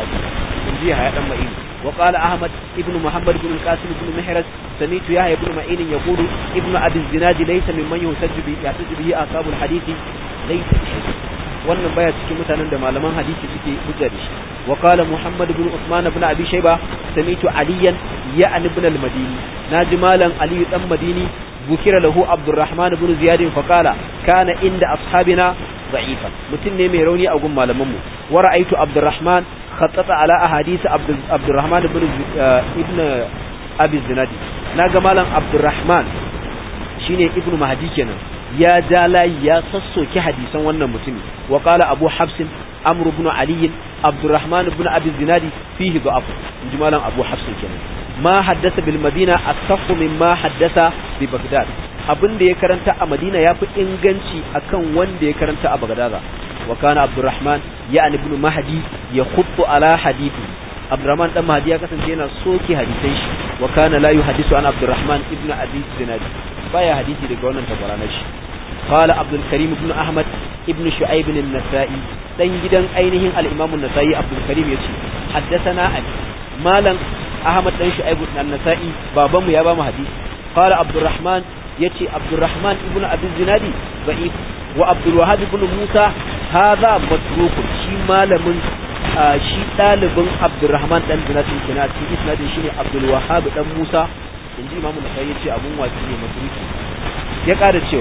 من جهة يا معين وقال أحمد ابن محمد بن القاسم بن محرز سميت يحيى بن معين يقول ابن أبي الزناد ليس ممن يحتج به يحتج به أصحاب الحديث ليس بشيء wannan baya cikin mutanen da malaman hadisi suke hujja da shi wa qala muhammad ibn usman ibn abi shayba samitu aliyan ya ibn al-madini naji malam ali dan madini bukira lahu abdurrahman ibn ziyad fa qala kana inda ashabina da'ifan mutum ne mai rauni a gun malaman mu wa ra'aytu abdurrahman khattata ala ahadith abdurrahman ibn ibn abi zinadi naga malam abdurrahman shine ibn mahdi kenan ya ja layi ya sassoki hadisan wannan mutumi wa qala abu habsin amr ibn ali abdurrahman ibn abi zinadi fihi da'af inji malam abu habsin kenan ma haddasa bil madina asahhu mimma haddasa bi bagdad abin da ya karanta a madina yafi inganci akan wanda ya karanta a bagdad wa kana abdurrahman ya ibn mahdi ya khuttu ala hadithi abdurrahman dan mahdi ya kasance yana soke hadisan shi wa kana la yuhaddisu an abdurrahman ibn abi zinadi baya hadisi daga wannan tabarana shi قال عبد الكريم بن أحمد ابن شعيب النسائي دان جدان أينهم الإمام النسائي عبد الكريم يتي حدثنا علي مالا أحمد دان شعيب النسائي بابا يا بابا حديث قال عبد الرحمن يتي عبد الرحمن ابن أبي الزنادي ضعيف وعبد الوهاب بن موسى هذا متروك شي مالا من shi ɗalibin abdurrahman ɗan zinatin kina cikin isnadin shine abdul wahab ɗan musa in ji imamu nasai ya ce abun watsi ne maturuki ya ƙara cewa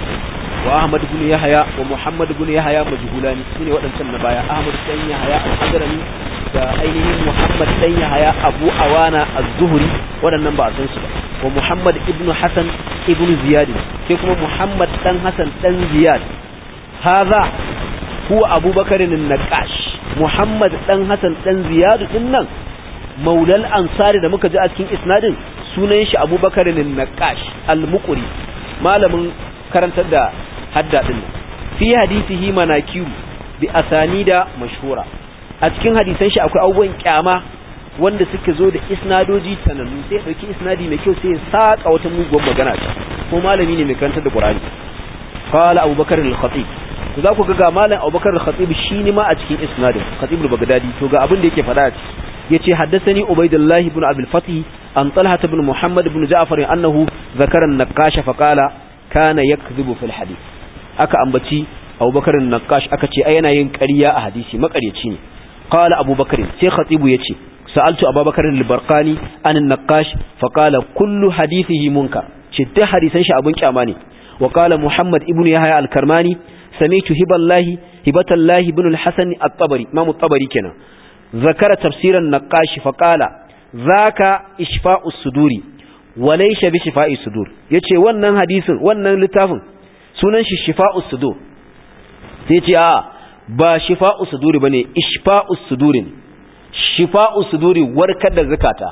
wa ahmad ibn yahya wa muhammad ibn yahya majhulani sune waɗancan na baya ahmad dan yahya al-hadrami da ainihin muhammad dan yahya abu awana az-zuhri waɗannan ba a san su ba wa muhammad ibn hasan ibn ziyad sai kuma muhammad dan hasan dan ziyad hadha huwa abubakar an-naqash muhammad dan hasan dan ziyad din nan maulal ansari da muka ji a cikin isnadin sunan shi abubakar an-naqash al-muqri malamin karantar da hadda din fi hadisihi manakiru bi asanida mashhura a cikin hadisan shi akwai abubuwan kyama wanda suka zo da isnadoji sanannu sai ya dauki isnadi mai kyau sai ya saka wata muguwar magana ta ko malami ne mai karantar da Qur'ani qala Abubakar al-Khatib to za ku ga ga malam Abubakar al-Khatib shi ne ma a cikin isnadin Khatib al-Baghdadi to ga abin da yake faɗa a ciki yace haddathani Ubaydullah ibn Abi al-Fatih an Talha ibn Muhammad ibn Ja'far annahu zakara an-Naqash fa qala kana yakdhubu fil hadith aka ambaci Abubakar an-Naqash aka ce ai yana yin ƙarya a hadisi makaryaci ne qala Abubakar sai Khatibu yace sa'altu Abubakar al-Barqani an an-Naqash fa qala kullu hadithihi munkar ce duk hadisan shi abun kyama ne wa qala Muhammad ibn Yahya al-Karmani sami'tu hiballahi hibatallahi ibn al-Hasan at-Tabari Imam at-Tabari kenan zakara tafsiran Naqash fa qala zaka ishfa'us suduri walaisha bi shifa'i sudur yace wannan hadisin wannan littafin sunan shi shifa'us sudur sai yace a ba shifa'us suduri bane ishfa'us suduri shifa'us suduri warkar da zakata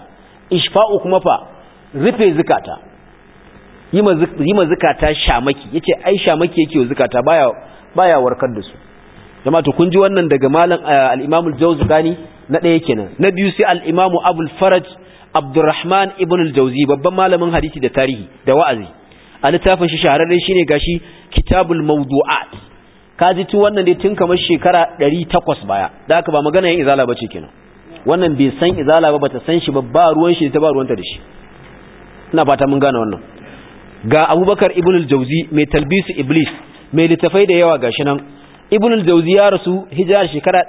ishfa'u kuma fa rufe zukata yi ma zukata shamaki yace ai shamaki yake wa zukata baya baya warkar da su jama'a to kun ji wannan daga malam al-Imam al-Jawzani na ɗaya kenan na biyu sai al-Imam Abul Faraj Abdurrahman ibn al-Jawzi babban malamin hadisi da tarihi da wa'azi a littafin shi shahararre shine gashi Kitabul Mawdu'at kaji tu wannan dai tun kamar shekara 800 baya da haka ba magana yin izala bace kenan wannan bai san izala ba bata san shi ba ba ruwan shi ta ba ruwanta da shi ina fata mun gane wannan ga Abubakar ibn al-Jawzi mai talbisu Iblis mai littafai da yawa gashi nan ibn al-jawzi ya rasu hijira shekara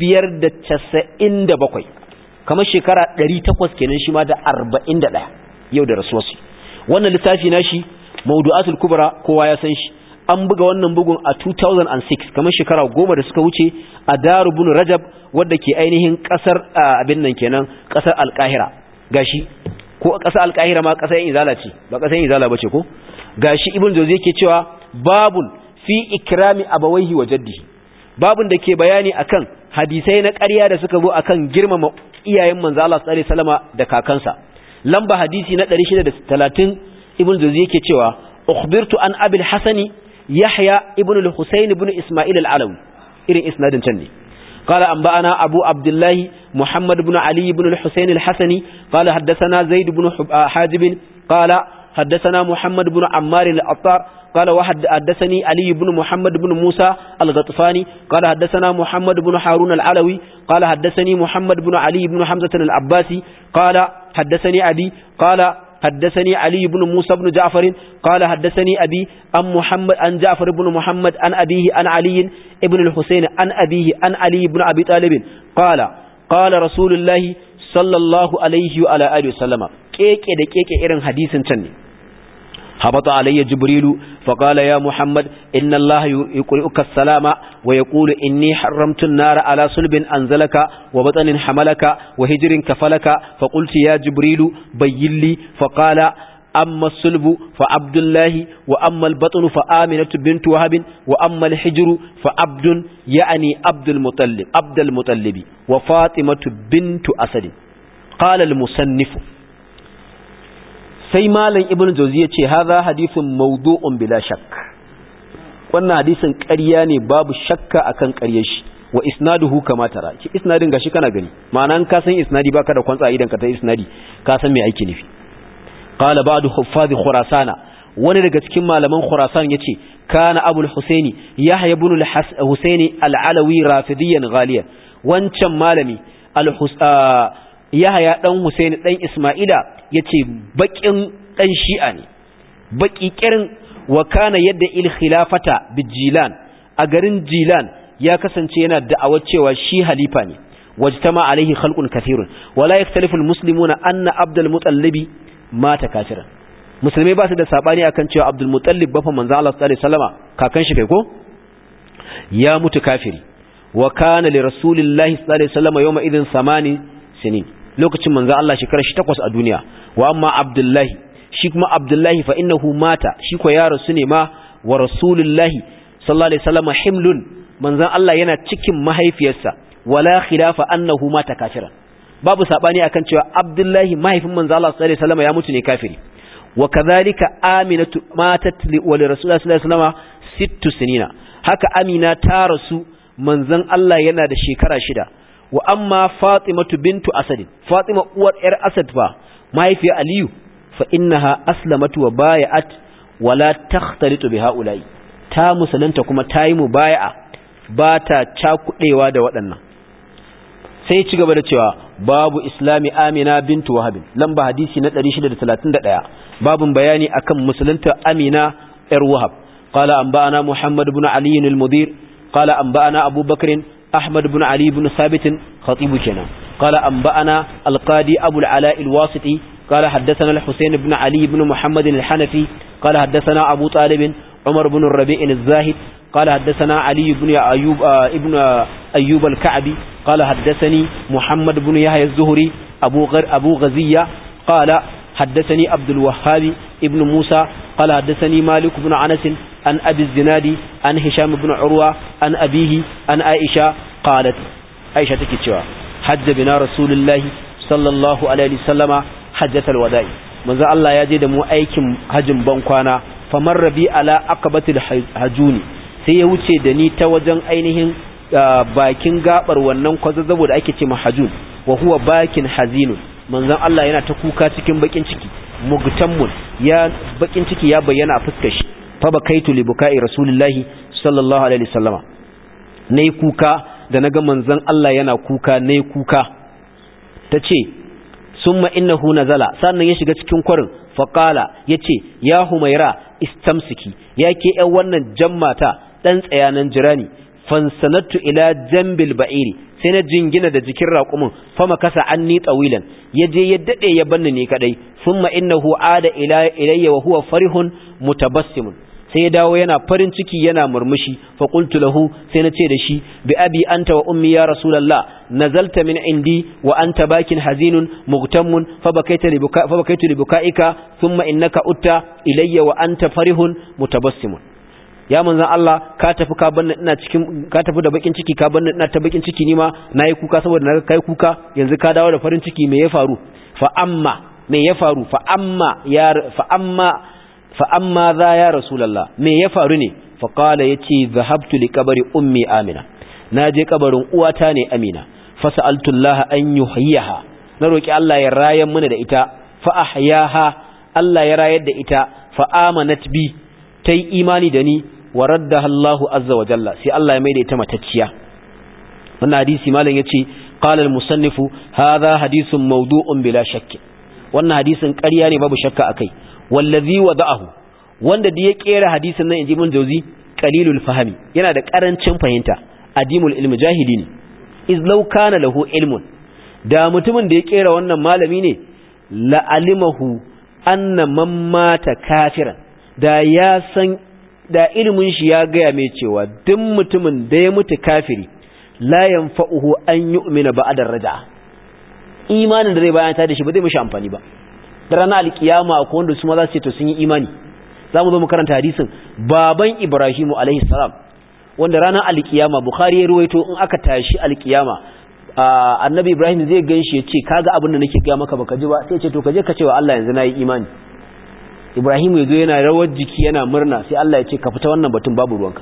597 kamar shekara 800 kenan shi ma da 41 yau da rasuwarsu wannan littafi nashi mawdu'atul kubra kowa ya san shi an buga wannan bugun a 2006 kamar shekara goma da suka wuce a darubun rajab wadda ke ainihin kasar abin nan kenan kasar alkahira gashi ko kasar alkahira ma kasar izala ce ba kasar izala bace ko gashi ibn jawzi yake cewa babun fi ikrami abawaihi wa jaddihi babun da ke bayani akan hadisai na ƙarya da suka zo akan girmama iyayen manzo Allah sallallahu alaihi wasallama da kakansa lamba hadisi na 630 ibn Jawzi yake cewa ukhbirtu an abil hasani yahya ibn al-husayn ibn isma'il al-alawi irin isnadin can ne قال أنبأنا أبو عبد الله محمد بن علي بن الحسين الحسني قال حدثنا زيد بن حاجب قال حدثنا محمد بن عمار الأطار قال واحد حدثني علي بن محمد بن موسى الغطفاني قال حدثنا محمد بن هارون العلوي قال حدثني محمد بن علي بن حمزة العباسي قال حدثني أبي قال حدثني علي بن موسى بن جعفر قال حدثني أبي أن محمد أن جعفر بن محمد أن أبيه أن علي ابن الحسين أن أبيه أن علي بن أبي طالب قال قال رسول الله صلى الله عليه وعلى آله وسلم كيكي da keke irin hadisin can ne هبط علي جبريل فقال يا محمد إن الله يقرئك السلام ويقول إني حرمت النار على صلب أنزلك وبطن حملك وهجر كفلك فقلت يا جبريل بين لي فقال أما الصلب فعبد الله وأما البطن فآمنة بنت وهب وأما الحجر فعبد يعني عبد المطلب عبد المطلب وفاطمة بنت أسد قال المصنف sai malam ibnu jauzi ya ce haza hadithun mawdu'un bila shakk wannan hadisin ƙarya ne babu shakka akan ƙaryar shi wa isnaduhu kama tara ki isnadin gashi kana gani ma'ana ka san isnadi baka da kwantsa idan ka ta isnadi ka san me aiki nufi qala ba'du huffaz khurasana wani daga cikin malaman khurasan yace kana abul husaini yahya ibn al-husaini al-alawi rafidiyan ghaliyan wancan malami al yahya dan husaini dan isma'ila yace bakin dan shi'a ne baki kirin wa kana yadda il khilafata bijilan a garin jilan ya kasance yana da'awar cewa shi halifa ne wajtama alaihi khalqun kathirun wala yaktalifu almuslimuna anna abdul mutallibi mata kafiran musulmai ba su da sabani akan cewa abdul mutallib bafa manzo Allah sallallahu alaihi wasallama kakan shi kai ko ya mutu kafiri wa kana li rasulillahi sallallahu alaihi wasallama yawma idin samani sinin lokacin manzo Allah shekara shi takwas a duniya wa amma abdullahi shi kuma abdullahi fa innahu mata shi ko ya rasu ne ma wa rasulullahi sallallahu alaihi wasallam himlun manzon Allah yana cikin mahaifiyarsa wala khilafa annahu mata kafiran babu sabani akan cewa abdullahi mahaifin manzon Allah sallallahu alaihi wasallam ya mutu ne kafiri wa kadhalika aminatu matat wa li rasulillahi sallallahu alaihi wasallam sittu sinina haka amina ta rasu manzon Allah yana da shekara shida wa amma fatimatu bintu asad fatima uwar yar asad fa mahaifiyar aliyu fa innaha aslamatu wa bay'at wala takhtalitu bi haula'i ta musulunta kuma ta yi mubaya'a ba ta cakudewa da waɗannan sai ci gaba da cewa babu islami amina bintu wahab lamba hadisi na 631 babun bayani akan musulunta amina yar wahab qala anba'ana muhammad ibn ali al-mudir qala anba'ana abubakar أحمد بن علي بن ثابت خطيب كنا قال أنبأنا القاضي أبو العلاء الواسطي قال حدثنا الحسين بن علي بن محمد الحنفي قال حدثنا أبو طالب عمر بن الربيع الزاهد قال حدثنا علي بن أيوب آه ابن آه أيوب الكعبي قال حدثني محمد بن يحيى الزهري أبو غر أبو غزية قال حدثني عبد الوهاب ابن موسى قال حدثني مالك بن أنس عن أبي الزناد عن هشام بن عروة عن أبيه عن عائشة قالت عائشة تكتشوا حج بنا رسول الله صلى الله عليه وسلم hajjatal wada'i manzo Allah ya je da mu aikin hajjin ban kwana famarra bi ala aqabatil hajuni sai ya wuce da ni ta wajen ainihin bakin gabar wannan kwazazzabo da ake ce mahajun wa huwa bakin hazinun manzon Allah yana ta kuka cikin bakin ciki mugtammun ya bakin ciki ya bayyana a fuskar shi fa bakaitu li bukai rasulullahi sallallahu alaihi wasallama nayi kuka da naga manzon Allah yana kuka nayi kuka tace summa innahu nazala sannan ya shiga cikin kwarin fa qala yace ya humaira istamsiki yake ƴan wannan jammata dan tsayanan jirani fansanattu ila jambil ba'iri sai na jingina da jikin raƙumin fama kasa anni tsawilan ya je ya daɗe ya banni ne kadai thumma innahu ada ila ilayya wa huwa farihun mutabassimun sai ya dawo yana farin ciki yana murmushi fa qultu lahu sai na ce da shi bi abi anta wa ummi ya rasulullah nazalta min indi wa anta bakin hazinun mughtammun fa bakaita li buka fa bakaitu li bukaika thumma innaka utta ilayya wa anta farihun mutabassimun ya manzan Allah ka tafi ka banni ina cikin ka tafi da bakin ciki ka banni ina ta bakin ciki nima nayi kuka saboda naga kai kuka yanzu ka dawo da farin ciki me ya faru fa amma me ya faru fa amma ya fa amma fa amma za ya rasulullah me ya faru ne fa qala yace zahabtu li qabri ummi amina naje kabarin uwata ne amina fa sa'altu Allah an yuhyiha na roki Allah ya rayar mana da ita fa ahyaha Allah ya rayar da ita fa amanat bi tai imani da ni wa raddaha Allahu azza wa jalla sai Allah ya maida ita matacciya wannan hadisi malam yace qala al-musannifu hadha hadithun mawdu'un bila shakk wannan hadisin ƙarya ne babu shakka akai wallazi wada'ahu wanda da ya kera hadisin nan inji mun jauzi qalilul fahmi yana da karancin fahimta adimul ilmi jahili ne iz law kana lahu ilmun da mutumin da ya kera wannan malami ne la alimahu anna man mata kafiran da ya san da ilimin shi ya gaya mai cewa duk mutumin da ya mutu kafiri la yanfa'uhu an yu'mina ba'da raja'a imanin da zai bayan ta da shi ba zai mishi amfani ba da ranar alkiyama akwai wanda su ma za su ce to sun yi imani za mu zo mu karanta hadisin baban ibrahimu alaihi salam wanda ranar alkiyama bukhari ya ruwaito in aka tashi alkiyama annabi ibrahim zai gan shi ya ce kaga abin da nake gaya maka baka ji ba sai ce to ka je ka ce wa Allah yanzu na yi imani ibrahim ya zo yana rawar jiki yana murna sai Allah ya ce ka fita wannan batun babu ruwanka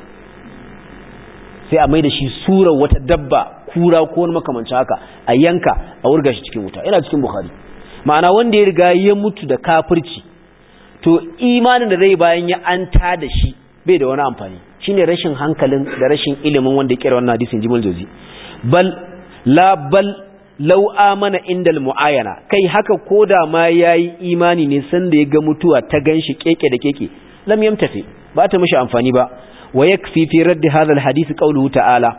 sai a mai da shi surar wata dabba kura ko wani makamancin haka a yanka a wurga shi cikin wuta yana cikin bukhari ma'ana wanda ya riga ya mutu da kafirci to imanin da zai bayan ya an ta da shi bai da wani amfani shine rashin hankalin da rashin ilimin wanda ya kera wannan hadisin jimal jozi bal la bal law amana indal muayana kai haka koda ma yayi imani ne san da ya ga mutuwa ta ganshi keke da keke lam yamtafi ba ta mishi amfani ba wa yakfi fi radd hadha al hadith qawluhu ta'ala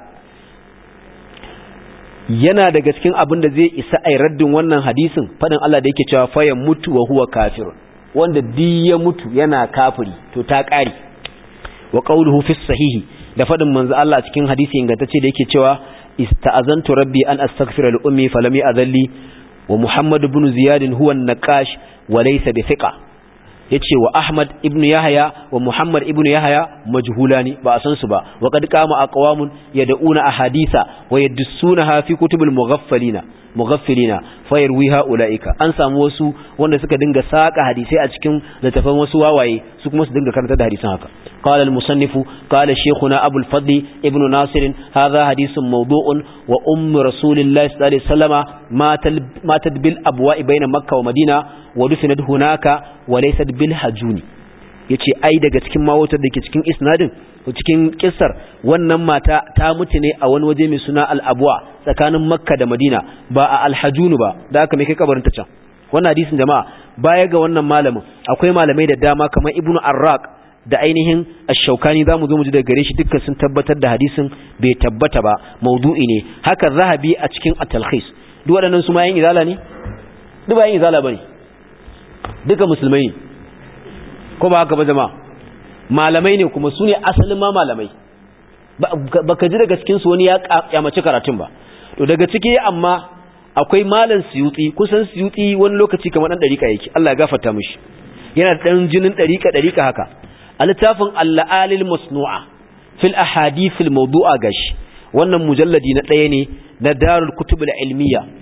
yana daga cikin abin da zai isa ai raddin wannan hadisin fadin Allah da yake cewa fa ya mutu wa huwa kafirun wanda di ya mutu yana kafiri to ta kare wa qawluhu fi sahihi da fadin manzo Allah cikin hadisi ingantacce da yake cewa ista'azantu rabbi an astaghfira li ummi falam ya'dhalli wa muhammad ibn ziyad huwa an-naqash wa laysa bi thiqa yace wa ahmad ibn yahya wa muhammad ibn yahya majhulani ba a san su ba wa qad qama aqwamun yad'una ahaditha wa yadussunaha fi kutubil mughaffalina mughaffilina fayarwiha ulaika an samu wasu wanda suka dinga saka hadisai a cikin littafan wasu wawaye su kuma su dinga karanta da hadisan haka qala al musannifu qala shaykhuna abul fadli ibn nasir hadha hadithun mawdu'un wa umm rasulillahi sallallahu alaihi wasallama matat bil abwa'i bayna makkah wa madina wa dufinat hunaka wa laysat bil hajuni yace ai daga cikin mawatar da ke cikin isnadin cikin kissar wannan mata ta mutu ne a wani waje mai suna al-abwa tsakanin makka da madina ba a al-hajunu ba da aka mai kai kabarin ta can wannan hadisin jama'a baya ga wannan malamin akwai malamai da dama kamar ibnu arraq da ainihin ash-shaukani zamu zo mu ji daga gare shi dukkan sun tabbatar da hadisin bai tabbata ba maudu'i ne haka zahabi a cikin at-talkhis duk waɗannan su ma yin izala ne duk ba yin izala bane duka musulmai ne ko ba haka ba jama'a malamai ne kuma su ne asalin ma malamai ba ka ji daga cikinsu wani ya kyamaci karatun ba to daga ciki amma akwai malam siyutsi kusan siyutsi wani lokaci kamar ɗan ɗariƙa yake Allah ya gafarta mishi yana da ɗan jinin ɗariƙa ɗariƙa haka a littafin alla'alil masnu'a fil ahadithil mawdu'a gashi wannan mujalladi na ɗaya ne na darul kutub ilmiya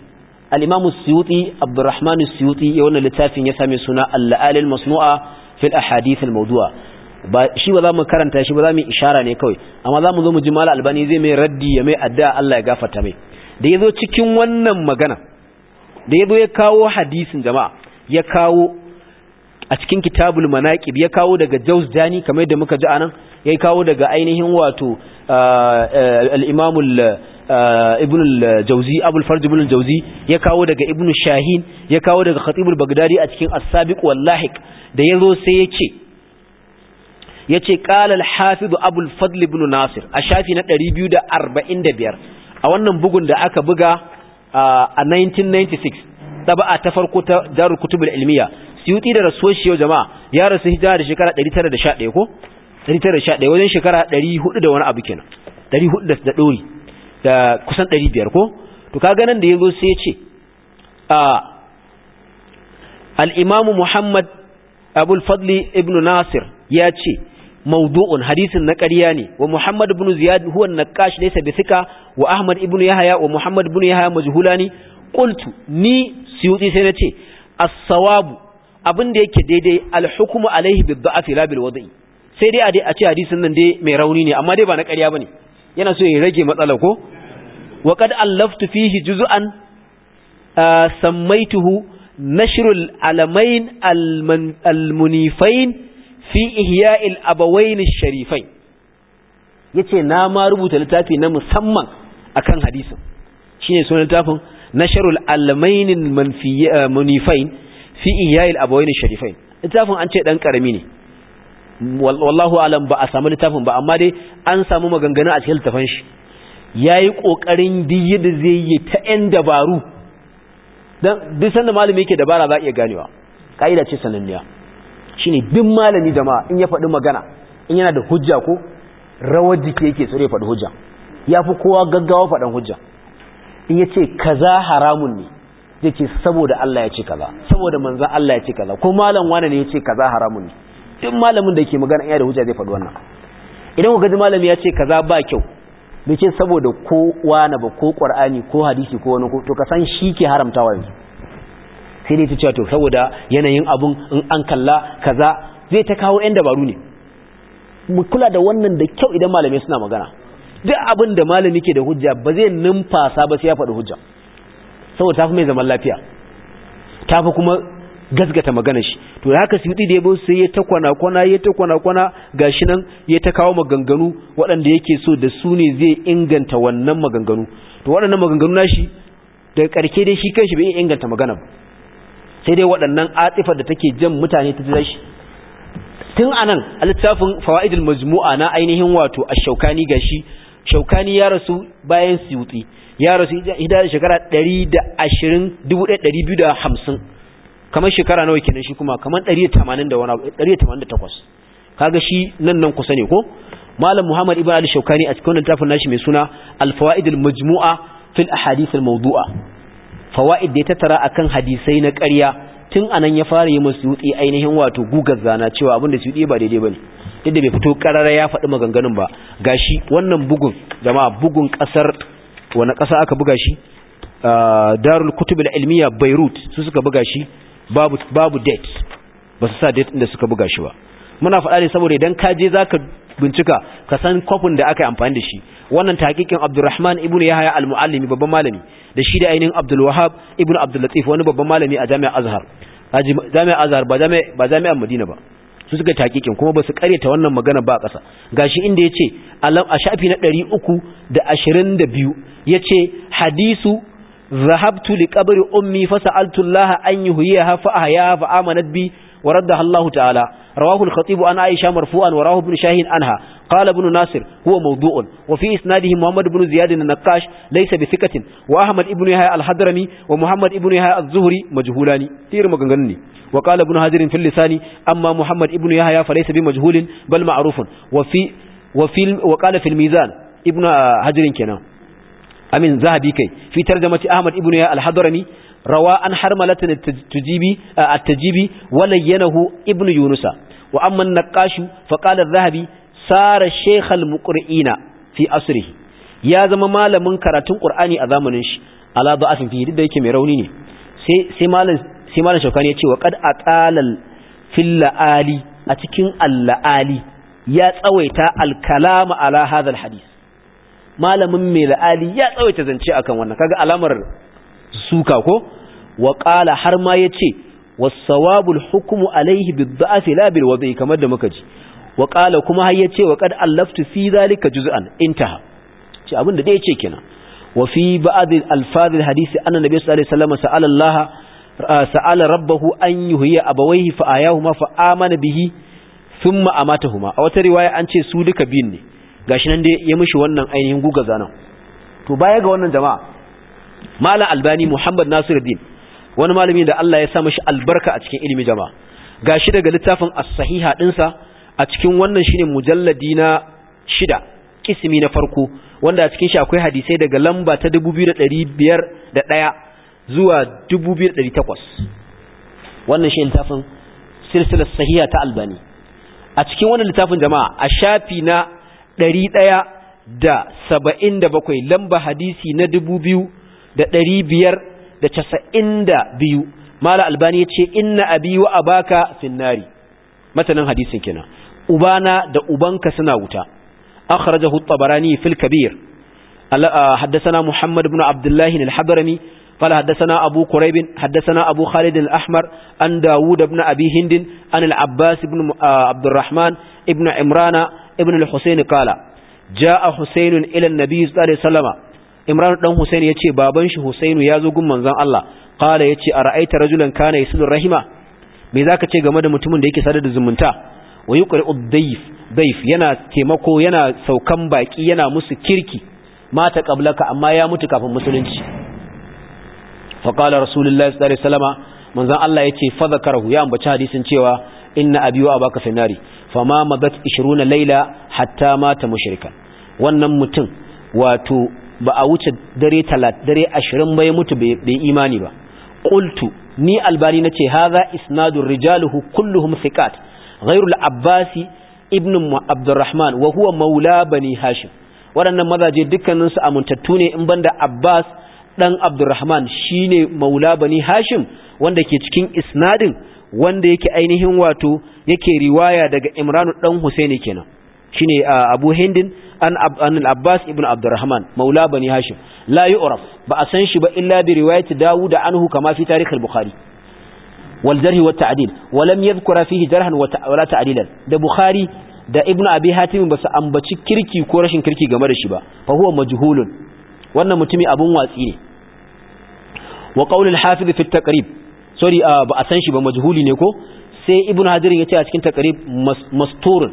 al-imam as-suyuti abdurrahman as-suyuti ya wannan littafin ya same suna al-la'al al-masnu'a fil ahadith al-mawdu'a ba shi ba za mu karanta shi ba za mu ishara ne kawai amma za mu zo mu ji mala albani zai mai raddi ya mai addu'a Allah ya gafarta mai da yazo cikin wannan magana da yazo ya kawo hadisin jama'a ya kawo a cikin kitabul manaqib ya kawo daga Jawzdani kamar yadda muka ji anan ya kawo daga ainihin wato al-Imam Ibn al-Jawzi Abul Farj Ibn al-Jawzi ya kawo daga Ibn Shahin ya kawo daga Khatib al-Baghdadi a cikin As-Sabiq wal Lahiq da yazo sai ya ce yace qala al-Hafiz Abu al-Fadl ibn Nasir a shafi na 245 a wannan bugun da aka buga a 1996 taba'a ta farko ta Darul Kutub al-Ilmiya Suyuti da rasuwar shi yau jama'a ya rasu hijira da shekara 911 ko 911 wajen shekara 400 da wani abu kenan 400 da dori da kusan 500 ko to kaga nan da yazo sai ya ce a al-Imam Muhammad Abul Fadli ibn Nasir ya ce mawdu'un hadisin na ƙarya ne wa Muhammad ibn Ziyad huwa an-Naqash laysa bi thika wa Ahmad ibn Yahya wa Muhammad ibn Yahya majhulani qultu ni Suyuti sai nace as-sawabu abin da yake daidai al-hukmu alaihi bid-da'fi la bil wada'i sai dai a dai a ce hadisin nan dai mai rauni ne amma dai ba na ƙarya bane yana so ya rage matsala ko wa qad allaftu fihi juz'an sammaytuhu nashrul alamain al-munifain fi ihya'il abawain ash-sharifain yace na ma rubuta littafi na musamman akan hadisin shine sunan littafin nashrul alamain al-munifain fi ihya'il abawain ash-sharifain littafin an ce dan karami ne wallahu alam ba a samu littafin ba amma dai an samu maganganu a cikin littafin shi yayi kokarin diyi da zai yi ta yan dabaru dan duk sanda malami yake dabara za iya ganewa kaida ce sananniya shine duk malami jama'a in ya faɗi magana in yana da hujja ko rawar jiki yake so ya faɗi hujja yafi kowa gaggawa faɗan hujja in yace kaza haramun ne zai ce saboda Allah ya ce kaza saboda manzon Allah ya ce kaza ko malam wani ne ya ce kaza haramun ne duk malamin da ke magana yana da hujja zai faɗi wannan idan ku gaji malami ya ce kaza ba kyau bai ce saboda ko wani ba ko qur'ani ko hadisi ko wani to ka san shi ke haramtawa yanzu sai dai ta cewa to saboda yanayin abun in an kalla kaza zai ta kawo yan dabaru ne mu kula da wannan da kyau idan malamai suna magana duk abin da malami ke da hujja ba zai numfasa ba sai ya faɗi hujja saboda tafi mai zaman lafiya tafi kuma gasgata magana shi to da haka suyuti da yabo sai ya ta kwana kwana ya ta kwana kwana gashi nan ya ta kawo maganganu waɗanda yake so da su ne zai inganta wannan maganganu to waɗannan maganganu nashi daga ƙarke dai shi kanshi bai inganta magana ba sai dai waɗannan atifar da take jan mutane ta jira shi tun anan a littafin fawaidul majmu'a na ainihin wato ash-shaukani gashi shaukani ya rasu bayan suyuti ya rasu hidayar shekara 120 1250 kamar shekara nawa kenan shi kuma kamar 180 da wani 188 kaga shi nan nan kusa ne ko malam muhammad ibn ali shaukani a cikin littafin nashi mai suna al-fawaid al-majmu'a fil ahadith al-mawdu'a fawaid da ya tattara akan hadisai na ƙarya tun anan ya fara yi musu yutsi ainihin wato gugar zana cewa abin da su yi ba daidai bane yadda bai fito karara ya faɗi maganganun ba gashi wannan bugun jama'a bugun ƙasar wani ƙasa aka buga shi darul kutub al-ilmiya beirut su suka buga shi babu babu date ba su sa date inda suka buga shi ba muna faɗa ne saboda idan ka je zaka bincika ka san kofin da aka yi amfani da shi wannan tahqiqin Abdurrahman ibn Yahya al-Muallimi babban malami da shi da ainihin Abdul Wahhab ibn Abdul Latif wani babban malami a Jami'ar Azhar Jami'ar Azhar ba jami'a ba Jami'ar Madina ba su suka tahqiqin kuma ba su karyata wannan magana ba a ƙasa gashi inda yace a shafi na 322 yace hadisu ذهبت لقبر أمي فسألت الله أن يهيها فأحياها فآمنت بي وردها الله تعالى رواه الخطيب عن عائشة مرفوعا وراه ابن شاهين عنها قال ابن ناصر هو موضوع وفي إسناده محمد بن زياد النقاش ليس بثقة وأحمد ابن يحيى الحضرمي ومحمد ابن يحيى الزهري مجهولان تير مغنغني وقال ابن هاجر في اللسان أما محمد ابن يحيى فليس بمجهول بل معروف وفي وفي وقال في الميزان ابن هاجر كنا amin zahabi kai fi tarjamati ahmad ibn ya al-hadrami rawa an harmalatan at-tajibi at-tajibi walayyanahu ibn yunusa wa amma an-naqash fa qala adh-dhahabi sara shaykh al-muqri'ina fi asrihi ya zama malamin karatun qur'ani a zamanin shi ala da'afin fi da yake mai rauni ne sai sai malam sai malam shaukani ya ce wa qad aqalal fil la'ali a cikin al-la'ali ya tsawaita al-kalama ala hadha al-hadith malamin mai la'ali ya tsawaita zance akan wannan kaga alamar suka ko wa qala har ma yace was-sawabul hukmu alayhi bid-da'fi la bil wadi kamar da muka ji wa qala kuma har yace wa qad allaftu fi zalika juz'an intaha ce abinda da yace kenan wa fi ba'd al-alfaz al-hadith anna nabiy sallallahu alaihi wasallam sa'ala Allah sa'ala rabbahu an yuhyiya abawayhi fa ayahuma fa amana bihi thumma amatahuma a wata riwaya an ce su duka biyun ne gashi nan dai ya mishi wannan ainihin guga zanan to baya ga wannan jama'a malam albani muhammad nasiruddin wani malami da Allah ya sa mishi albarka a cikin ilimi jama'a gashi daga littafin as-sahiha dinsa a cikin wannan shine mujalladi na shida kismi na farko wanda a cikin shi akwai hadisai daga lamba ta 2501 zuwa 2800 wannan shi littafin silsilar sahiha ta albani a cikin wannan littafin jama'a a shafi na ɗari ɗaya da saba'in da bakwai lamba hadisi na dubu biyu da ɗari biyar da casa'in da biyu mala albani ya ce inna abi wa abaka finnari matanin hadisin kenan ubana da ubanka suna wuta akhrajahu at-tabarani fil kabir حدثنا محمد بن عبد الله الحضرمي قال حدثنا أبو قريب حدثنا أبو خالد الأحمر عن داود بن أبي هند عن العباس بن عبد الرحمن ابن عمران ابن الحسين قال جاء حسين إلى النبي صلى الله عليه وسلم عمران بن حسين يتي بابن شي حسين يازو gun manzon Allah قال yace ara'aita rajulan kana yasilu rahima me zaka ce game da mutumin da yake sadar da zumunta wa yuqri'u dayf dayf yana taimako yana saukan baki yana musu kirki mata qablaka amma ya mutu kafin musulunci fa qala rasulullahi sallallahu alaihi wasallama manzon Allah yace fa zakarahu ya ambaci hadisin cewa inna abi wa abaka finari fama madat 20 laila hatta mata mushrikan wannan mutum wato ba a wuce dare 30 dare 20 bai mutu bai imani ba qultu ni albani nace hadha isnadur rijaluhu kulluhum thiqat ghayru al-abbasi ibn abdurrahman wa huwa maula bani hashim waɗannan mazaje dukkanin su amintattu ne in banda abbas dan abdurrahman shine maula bani hashim wanda ke cikin isnadin wanda yake ainihin wato yake riwaya daga Imranu dan Husaini kenan shine Abu Hindin an an al-Abbas ibn Abdurrahman maula bani Hashim la yu'raf ba a san shi ba illa bi riwayati Dawud anhu kama fi tarikh al-Bukhari wal jarh wa ta'dil wa lam yadhkura fihi jarhan wa la ta'dilan da Bukhari da Ibn Abi Hatim ba su ambaci kirki ko rashin kirki game da shi ba fa huwa majhulun wannan mutumi abun watsi ne wa qawl al-Hafiz fi at-Taqrib sorry ba a san shi ba majhuli ne ko sai ibnu hajar ya ce a cikin taqrib masturun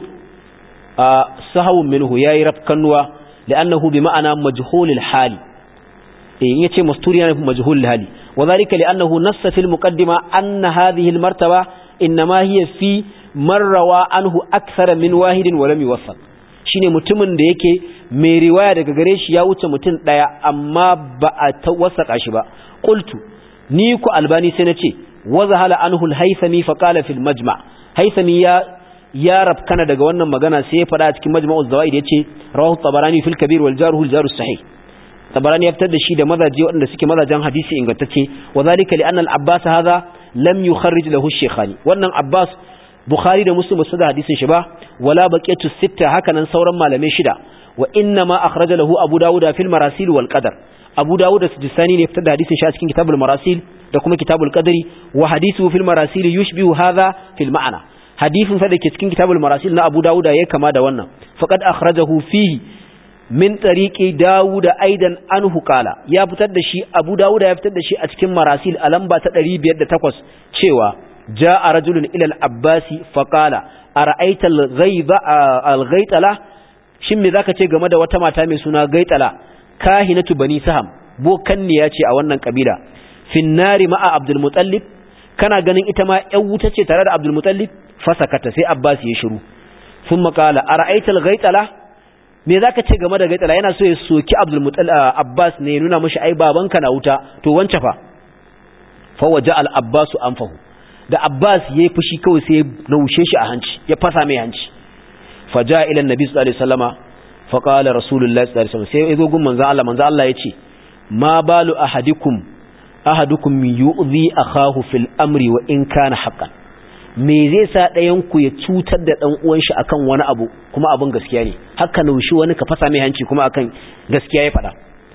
sahawun minhu yayi rafkanuwa li'annahu bi ma'ana majhulil hali eh yace mastur yana majhulil hali wadhalika li'annahu nassa fil muqaddima anna hadhihi al martaba inma hiya fi marrawa anhu akthar min wahidin wa lam yuwaffaq shine mutumin da yake mai riwaya daga gare shi ya wuce mutum daya amma ba a tawassaka shi ba qultu ni ku albani sai na ce wazahala anhu al-haythami fa qala fil majma' haythami ya ya rabkana daga wannan magana sai ya fada a cikin majma'uz zawaid yace rawahu tabarani fil kabir wal jaruhu al-jaru sahih tabarani ya fitar da shi da mazaje waɗanda suke mazajen hadisi ingantacce wa zalika li anna al-abbas hadha lam yukharrij lahu ash-shaykhani wannan abbas bukhari da muslim su da hadisin shi ba wala baqiyatu sitta hakanan sauran malamai shida wa inna ma akhraja lahu abu dawuda fil marasil wal qadar abu dawud da sijistani ne fitar da hadisin shi a cikin kitabul marasil da kuma kitabul qadari wa hadithu fil marasil yushbihu hadha fil ma'ana hadisin sa dake cikin kitabul marasil na abu dawud ya kama da wannan faqad akhrajahu fihi min tariqi dawud aidan anhu qala ya fitar da shi abu dawud ya fitar da shi a cikin marasil a lamba ta 508 cewa jaa rajulun ila al-abbasi faqala ara'aita al-ghaiba al-ghaitala shin me zaka ce game da wata mata mai suna gaitala kahinatu bani saham bokanniya ce a wannan kabila finnari ma'a abdul mutallib kana ganin ita ma ƴan wuta ce tare da abdul mutallib fasakata sai abbas ya shiru sun makala ara'aita al-ghaitala me zaka ce game da gaitala yana so ya soki abdul mutallib abbas ne nuna mishi ai babanka na wuta to wance fa fa waja al-abbas anfahu da abbas yayi fushi kawai sai ya naushe shi a hanci ya fasa mai hanci faja ila annabi sallallahu alaihi wasallama fa qala rasulullahi sallallahu alaihi wasallam sai yazo gun manzo Allah manzo Allah yace ma balu ahadikum ahadukum yu'zi akahu fil amri wa in kana haqqan me zai sa ɗayan ku ya cutar da dan uwan shi akan wani abu kuma abun gaskiya ne haka naushi wani ka fasa mai hanci kuma akan gaskiya ya faɗa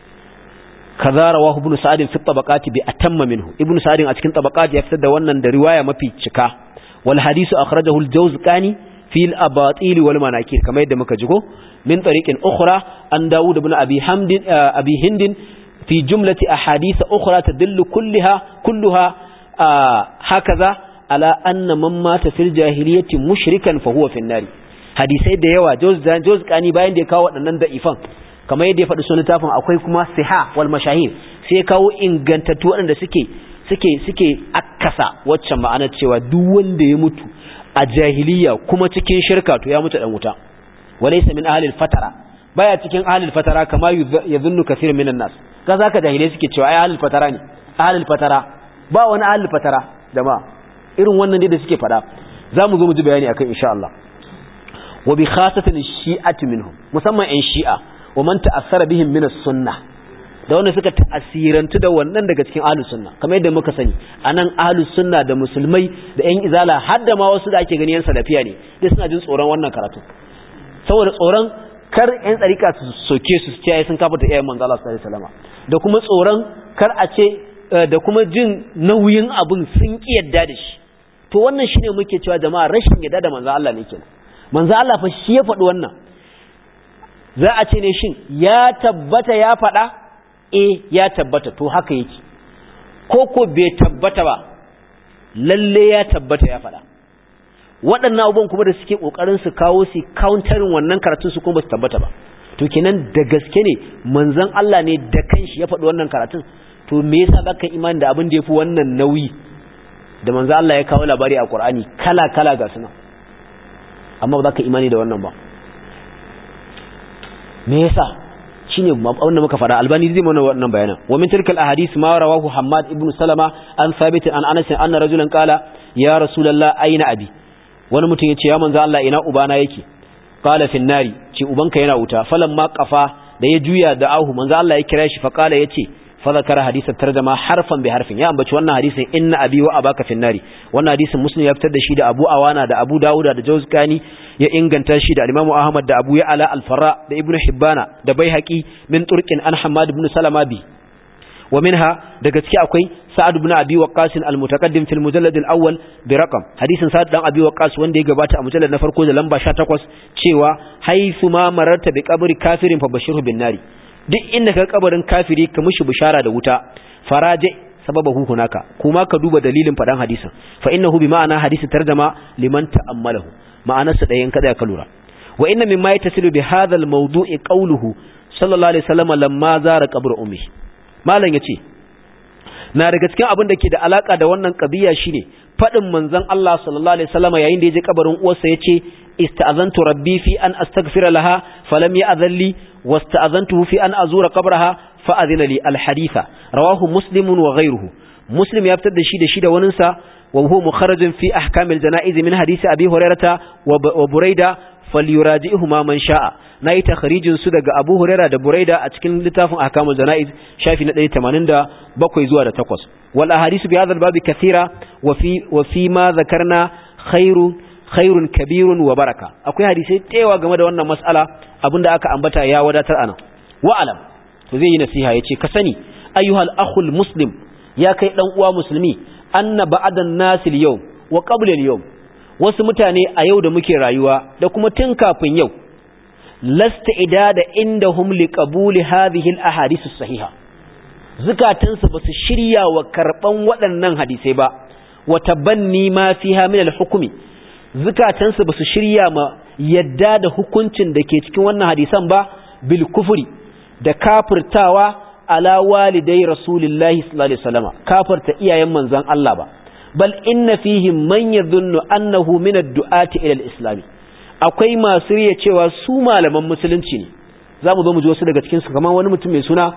kaza rawahu ibn sa'd fi tabaqati bi atamma minhu ibn sa'd a cikin tabaqati ya fitar da wannan da riwaya mafi cika wal hadisu akhrajahu al-jawzqani fi al-abatil wal manakir kamar yadda muka jigo min tariqin ukhra an dawud ibn abi hamd abi hind fi jumlati ahadith ukhra tadullu kullaha kulluha hakaza ala anna man mata fil jahiliyyati mushrikan fa huwa fi an-nar hadisai da yawa jawzqani bayan da ya kawo waɗannan da'ifan kamar yadda ya faɗi sunan littafin akwai kuma siha wal mashahir sai kawo ingantattu waɗanda suke suke suke akkasa waccan ma'anar cewa duk wanda ya mutu a jahiliya kuma cikin shirka to ya mutu dan wuta walaysa min ahlil fatara baya cikin ahlil fatara kama yadhunnu kaseer minan nas ka zaka jahilai suke cewa ai ahlil fatara ne ahlil fatara ba wani ahlil fatara jama'a irin wannan ne da suke faɗa zamu zo mu ji bayani akan insha Allah wa bi khasatan shi'ati minhum musamman in shi'a wa man ta'assara bihim min as-sunnah da wanda suka ta'asirantu da wannan daga cikin ahlus sunna kamar yadda muka sani anan ahlus sunna da musulmai da ƴan izala har da ma wasu da ake gani yan salafiya ne dai suna jin tsoron wannan karatu saboda tsoron kar ƴan tsarika su soke su su ce sun kafa ta iyayen manzo Allah sallallahu alaihi wasallam da kuma tsoron kar a ce da kuma jin nauyin abun sun ki yadda da shi to wannan shine muke cewa jama'a rashin yadda da manzo Allah ne kenan manzo Allah fa shi ya faɗi wannan za a ce ne shin ya tabbata ya faɗa e ya tabbata to haka yake ko ko bai tabbata ba lalle ya tabbata ya faɗa waɗannan abubuwan kuma da suke ƙoƙarin su kawo su counterin wannan karatun su kuma ba su tabbata ba to kenan da gaske ne manzon Allah ne da kanshi ya faɗi wannan karatun to me yasa zaka imani da abin da yafi wannan nauyi da manzon Allah ya kawo labari a Qur'ani kala kala ga suna amma ba za ka imani da wannan ba me yasa shine wanda muka fara albani zai mana wannan bayanan wa min tilkal ahadith ma rawahu hammad ibn salama an thabit an anas anna rajulan qala ya rasulullah aina abi wani mutum yace ya manzo Allah ina ubana yake qala fi nari ce ubanka yana wuta falamma qafa da ya juya da ahu manzo Allah ya kira shi fa qala yace fa zakara hadisa tarjama harfan bi harfin ya ambaci wannan hadisin inna abi wa abaka fi nari wannan hadisin muslim ya fitar da shi da abu awana da abu dawuda da jawzkani ya inganta shi da Imam Ahmad da Abu Ya'la al-Farra da Ibn Hibbana da Baihaqi min turqin an Hammad ibn Salama bi wa minha daga ciki akwai Sa'ad ibn Abi Waqqas al-mutaqaddim fil mujallad al-awwal bi raqam hadisin Sa'ad dan Abi Waqqas wanda ya gabata a mujallad na farko da lamba 18 cewa haythu ma mararta bi qabri kafirin fa bashirhu bin nari duk inda ka kabarin kafiri ka mushi bishara da wuta faraje sababahu hunaka kuma ka duba dalilin fadan hadisin fa innahu bi ma'ana hadisi tarjama liman ta'ammalahu ma'anarsa ɗayan kada ka lura wa inna mimma yatasilu bi hadha al-mawdu'i qawluhu sallallahu alaihi wasallam lamma zara qabr ummi malam yace na daga cikin abin da ke da alaka da wannan kabiya shine fadin manzon Allah sallallahu alaihi wasallam yayin da ya je kabarin uwarsa yace ista'azantu rabbi fi an astaghfira laha falam ya'dhalli wasta'azantuhu fi an azura qabraha fa adhina li al-haditha rawahu muslimun wa ghayruhu muslim ya fitar da shi da shi da waninsa وهو مخرج في أحكام الجنائز من حديث أبي هريرة وبريدة فليراجئهما من شاء ناي تخريج سدق أبو هريرة بريدة أتكن لتاف أحكام الجنائز شايف نتلي تمانين دا بقوي زوارة تقوس والأحاديث بهذا الباب كثيرة وفي وفيما ذكرنا خير خير كبير وبركة أكوي حديثي تيوى قمد وانا مسألة أبن دا أكا أنبتا يا وداتر أنا وأعلم وزي نسيها يتي كسني أيها الأخ المسلم يا كي لنقوى مسلمي anna ba'dan nasil yau wa qabla al wasu mutane a yau da muke rayuwa da kuma tun kafin yau lasta idada indahum liqabuli hadhihi al-ahadith as-sahiha zukatansu basu shirya wa karban waɗannan hadisai ba wa tabanni ma fiha min al-hukmi zukatansu basu shirya ma yadda da hukuncin da ke cikin wannan hadisan ba bil kufri da kafirtawa ala walidai rasulillahi sallallahu alaihi wasallam kafirta iyayen manzon Allah ba bal inna fihim man yadhunnu annahu min ad-du'ati ila al-islam akwai masu riya cewa su malaman musulunci ne zamu zo mu ji wasu daga cikin su kamar wani mutum mai suna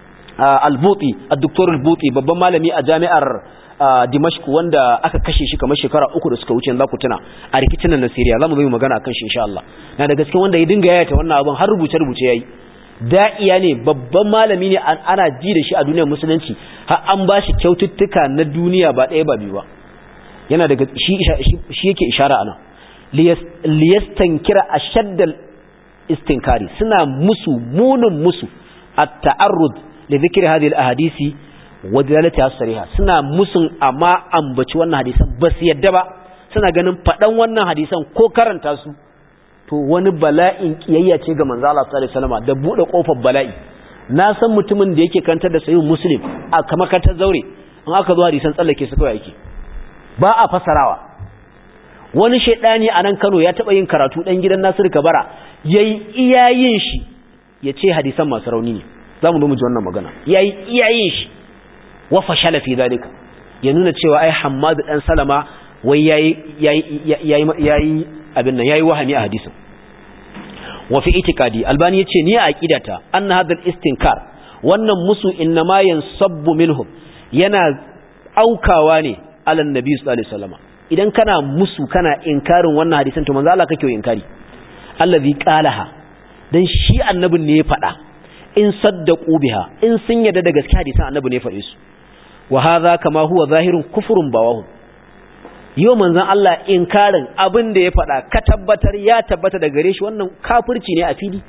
al-buti ad-doktor al-buti babban malami a jami'ar Dimashq wanda aka kashe shi kamar shekara uku da suka wuce za ku tuna a rikicin nan na Syria zamu zo mu magana akan shi insha Allah na daga cikin wanda ya dinga yayata wannan abun har rubuce rubuce yayi da'iya ne babban malami ne ana ji da shi a duniyar musulunci har an ba shi kyaututtuka na duniya ba ɗaya ba biyu ba yana daga shi yake ishara ana liyastankira ashaddal istinkari suna musu munin musu at-ta'arrud li dhikri hadhihi al-ahadisi wa dalalatiha sariha suna musun amma ambaci wannan hadisan ba su yadda ba suna ganin faɗan wannan hadisan ko karanta su to wani bala'in kiyayya ce ga manzo Allah sallallahu alaihi wasallam da bude kofar bala'i na san mutumin da yake kantar da sahih muslim a kamar ta zaure in aka zo hadisan tsallake su kawai yake ba a fasarawa wani shaidani a nan Kano ya taba yin karatu dan gidan Nasir Kabara yayi iyayin shi yace hadisan masu rauni ne zamu zo mu ji wannan magana yayi iyayin shi wa fashala fi zalika ya nuna cewa ai Hammad dan Salama wai yayi yayi yayi abin nan yayi wahami a hadisin wa fi itikadi albani yace ni a aqidata anna hadal istinkar wannan musu innama yansabbu minhum yana aukawa ne ala nabi sallallahu alaihi wasallam idan kana musu kana inkarin wannan hadisin to manzo Allah kake inkari allazi qalaha dan shi annabin ne ya faɗa in saddaqu biha in sun yarda da gaskiya hadisin annabi ne ya faɗe su wa hadha kama huwa zahirun kufrun bawahum yau manzon Allah inkarin abin da ya faɗa ka tabbatar ya tabbata da gare shi wannan kafirci ne a fili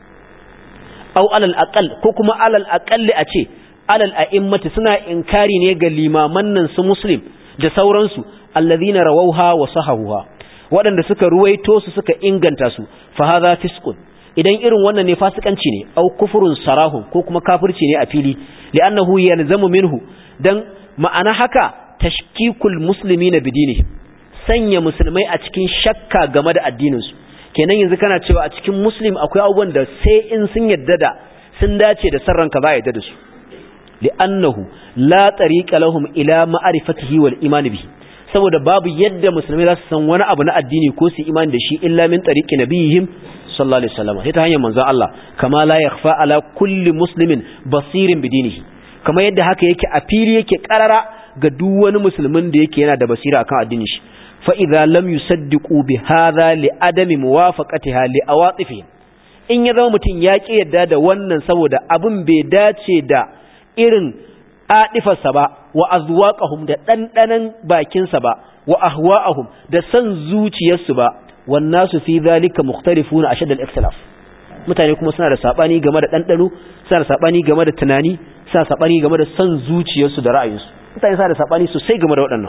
au alal aqal ko kuma alal aqalli a ce alal a'immati suna inkari ne ga limaman nan su muslim da sauransu allazina rawauha wa sahahuha waɗanda suka ruwaito su suka inganta su fa hadha fisqun idan irin wannan ne fasikanci ne au kufurun sarahun ko kuma kafirci ne a fili li'annahu yalzamu minhu dan ma'ana haka tashkikul muslimina bidinihim sanya musulmai a cikin shakka game da addininsu kenan yanzu kana cewa a cikin muslim akwai abubuwan da sai in sun yadda da sun dace da sarranka za a yadda da su li'annahu la tariqa lahum ila ma'rifatihi wal iman bihi saboda babu yadda musulmai za su san wani abu na addini ko su imani da shi illa min tariqi nabiyihim sallallahu alaihi wasallam sai ta hanyar manzon Allah kama la yakhfa ala kulli muslimin basirin bidinihi kama yadda haka yake a fili yake karara ga duk wani musulmin da yake yana da basira akan addinin shi fa idza lam yusaddiqu bi hadha li adami muwafaqatiha li awatifihim in ya zama mutum ya ki yadda da wannan saboda abin bai dace da irin adifarsa ba wa azwaqahum da dandanan bakinsa ba wa ahwa'ahum da san zuciyarsu ba wan nasu fi zalika mukhtalifuna ashad al-ikhtilaf mutane kuma suna da sabani game da dandano suna da sabani game da tunani suna da sabani game da san zuciyarsu da ra'ayinsu mutane suna da sabani sosai game da waɗannan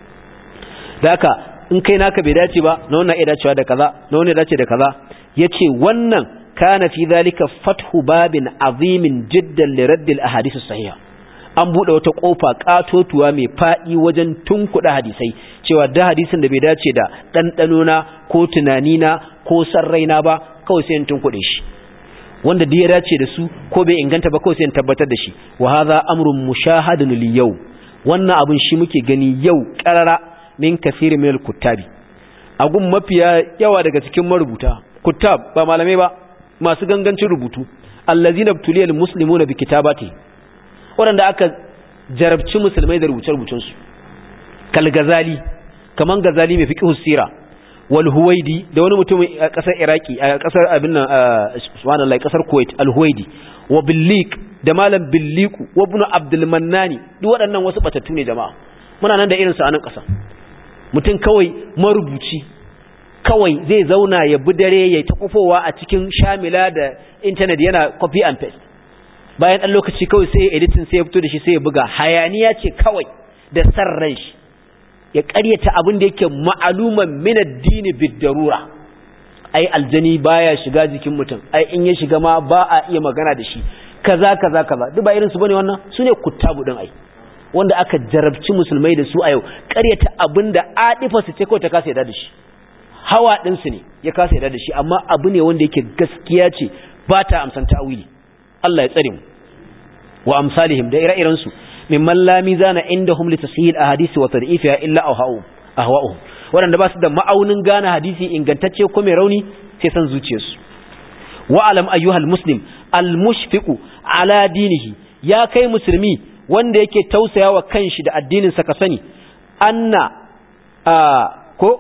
da haka in kai naka bai dace ba na wannan iya dacewa da kaza na wannan dace da kaza yace wannan kana fi zalika fathu babin azimin jiddan li radd al ahadith sahiha an bude wata kofa katotuwa mai fadi wajen tunkuda hadisai cewa da hadisin da bai dace da dandano na ko tunani na ko sarraina ba kawai sai in tunkude shi wanda da ya dace da su ko bai inganta ba kawai sai in tabbatar da shi wa hadha amrun mushahadun lil yau wannan abin shi muke gani yau karara min kafirin min kuttabi agun mafiya yawa daga cikin marubuta kuttab ba malamai ba masu gangancin rubutu allazina btuliyal muslimuna bi kitabati wanda aka jarabci musulmai da rubuce rubucen su kal gazali kaman gazali mai fiqh sira wal huwaidi da wani mutum a kasar iraki a kasar abin nan subhanallahi kasar kuwait al huwaidi wa billik da malam billiku wa ibn abdul mannani duk waɗannan wasu batattu ne jama'a muna nan da irin su a nan ƙasa mutum kawai marubuci kawai zai zauna ya bi dare ya ta kufowa a cikin shamila da intanet yana copy and paste bayan ɗan lokaci kawai sai ya editin sai ya fito da shi sai ya buga hayaniya ce kawai da san ran shi ya ƙaryata abin da yake ma'aluman min addini bid-darura ai aljani baya shiga jikin mutum ai in ya shiga ma ba a iya magana da shi kaza kaza kaza duk ba irin su bane wannan sune kuttabu din ai wanda aka jarabci musulmai da su a yau ƙaryata abin da adifa su ce kawai ta kasa yada da shi hawa ɗinsu ne ya kasa yada da shi amma abu ne wanda yake gaskiya ce ba ta amsan ta'awili Allah ya tsare mu wa amsalihim da ire-iren su mimman la mizana indahum li tasihil ahadisi wa tad'ifiha illa ahwa'uhum ahwa'uhum wanda ba su da ma'aunin gane hadisi ingantacce ko mai rauni sai san zuciyarsu wa alam ayyuhal muslim al mushfiqu ala dinihi ya kai musulmi wanda yake tausaya wa kanshi da addininsa ka sani anna ko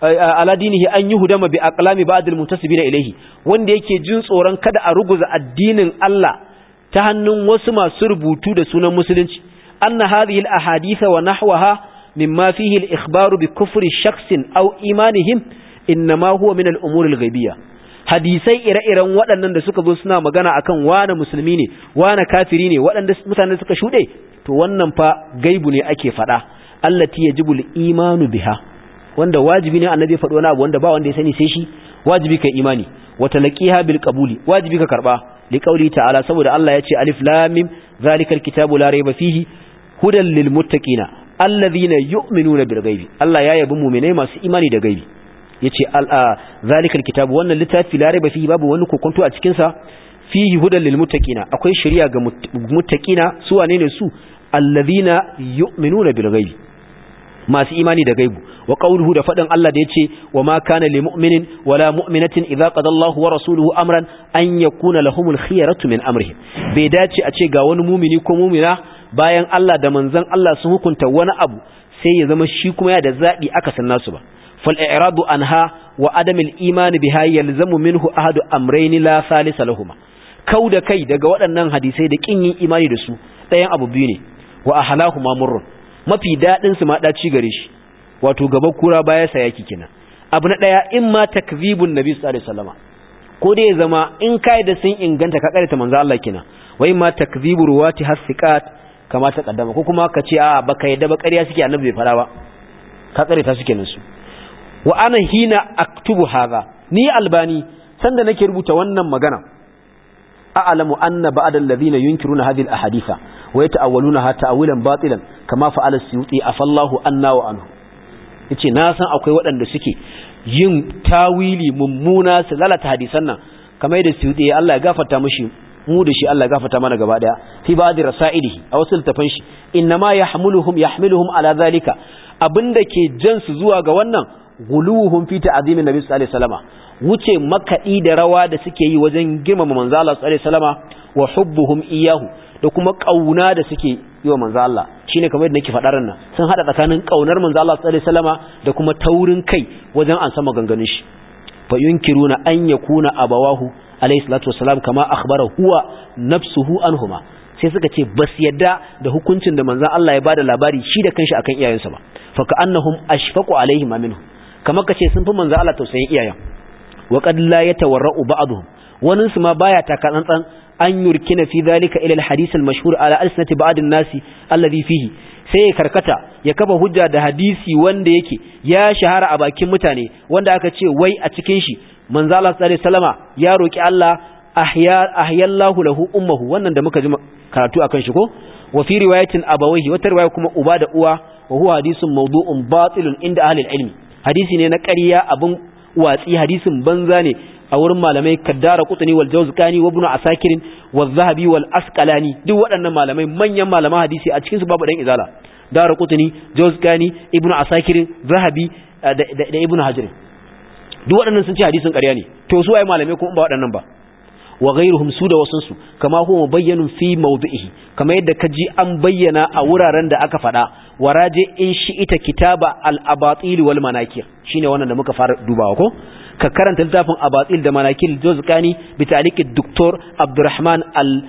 ala dinihi an yuhdama bi aqlami ba'd al-muntasibina ilayhi wanda yake jin tsoron kada a ruguza addinin Allah ta hannun wasu masu rubutu da sunan musulunci anna hadhihi al-ahadith wa nahwaha mimma fihi al-ikhbaru bi kufri shakhsin aw imanihim inma huwa min al-umur al-ghaibiyya hadisai ire-iren waɗannan da suka zo suna magana akan wane musulmi ne wane kafiri ne waɗanda mutane suka shuɗe to wannan fa gaibu ne ake faɗa allati yajibu al-imanu biha wanda wajibi ne annabi faɗo wani abu wanda ba wanda ya sani sai shi wajibi kai imani wa talaqiha bil qabuli wajibi ka karba li qawli ta'ala saboda Allah ya ce alif lam mim zalikal kitabu la rayba fihi hudan lil muttaqina alladhina yu'minuna bil ghaibi Allah ya yabi mu'minai masu imani da gaibi yace al zalikal kitabu wannan littafi la rayba fihi babu wani kokonto a cikin sa fihi hudan lil muttaqina akwai shari'a ga muttaqina su wane ne su alladhina yu'minuna bil ghaibi masu imani da gaibu wa qawluhu da fadin Allah da yace wa ma kana lil mu'minin wala mu'minatin idza qada Allahu wa rasuluhu amran an yakuna lahumul khiyaratu min amrihim bai dace a ce ga wani mumini ko mumina bayan Allah da manzon Allah sun hukunta wani abu sai ya zama shi kuma ya da zabi aka san nasu ba fal i'radu anha wa adamil iman biha yalzamu minhu ahadu amrayn la salisa lahumma kau da kai daga waɗannan hadisai da kin yin imani da su ɗayan abu biyu ne wa ahlahuma murrun mafi daɗin su ma ɗaci gare shi wato gaba kura baya sayaki kenan abu na ɗaya in ma takzibun nabi sallallahu alaihi wasallama ko dai ya zama in kai da sun inganta ka karanta manzo Allah kenan wa in ma takzibu ruwati hasiqat kama ta kaddama ko kuma ka ce a baka yadda ba ƙarya suke annabi bai fara ba ka karanta su kenan su wa ana hina aktubu hadha ni albani sanda nake rubuta wannan magana a'lamu anna ba'da alladhina yunkiruna hadhihi al-ahaditha wa yata'awwalunaha ta'wilan batilan kama fa'ala as-suyuti afallahu anna wa anhu yace na san akwai waɗanda suke yin tawili mummuna su lalata hadisan nan kamar yadda suyuti Allah ya gafarta mishi mu da shi Allah ya gafarta mana gaba daya fi ba'di rasailihi a wasu littafan shi innama yahmuluhum yahmiluhum ala zalika abinda ke jan su zuwa ga wannan guluhum fi ta'zimin nabi sallallahu alaihi wasallama wuce makaɗi da rawa da suke yi wajen girmama manzo Allah sallallahu alaihi wasallama wa hubbuhum iyahu da kuma kauna da suke yi wa manzo Allah shine kamar yadda nake faɗa nan sun hada tsakanin kaunar manzo Allah sallallahu alaihi wasallama da kuma taurin kai wajen an sama ganganin shi fa yunkiruna an yakuna abawahu alaihi salatu wasalam kama akhbara huwa nafsuhu anhuma sai suka ce bas yadda da hukuncin da manzo Allah ya bada labari shi da kanshi akan iyayensa ba fa ka annahum ashfaqu alaihim minhu kamar kace sun fi manzo Allah tausayin iyayen wa qad la yatawarra'u ba'dhum wannan su ma baya taka tsantsan an yurkina fi dhalika ila al-hadith al-mashhur ala alsinati ba'd an-nasi alladhi fihi sai ya karkata ya kafa hujja da hadisi wanda yake ya shahara a bakin mutane wanda aka ce wai a cikin shi manzo Allah sallallahu alaihi wasallama ya roki Allah ahya ahyallahu lahu ummuhu wannan da muka ji karatu akan shi ko wa fi riwayatin abawayhi wata riwaya kuma uba da uwa wa huwa hadisun mawdu'un batilun inda ahli al-ilmi hadisi ne na ƙarya abin watsi hadisin banza ne a wurin malamai kaddara kutuni wal jawzkani wa ibn asakirin wa zahabi wal asqalani duk waɗannan malamai manyan malaman hadisi a cikin su babu dan izala dara kutuni jawzkani ibn asakirin zahabi da ibn hajar duk waɗannan sun ce hadisin ƙarya ne to su waye malamai kuma ba waɗannan ba wa ghairuhum su da wasun su kama huwa mubayyanun fi mawdihi kama yadda kaji an bayyana a wuraren da aka faɗa waraje in shi ita kitaba al-abatil wal manakir shine wannan da muka fara dubawa ko ka karanta littafin abatil da manakil juzkani bi ta'liqi doktor abdurrahman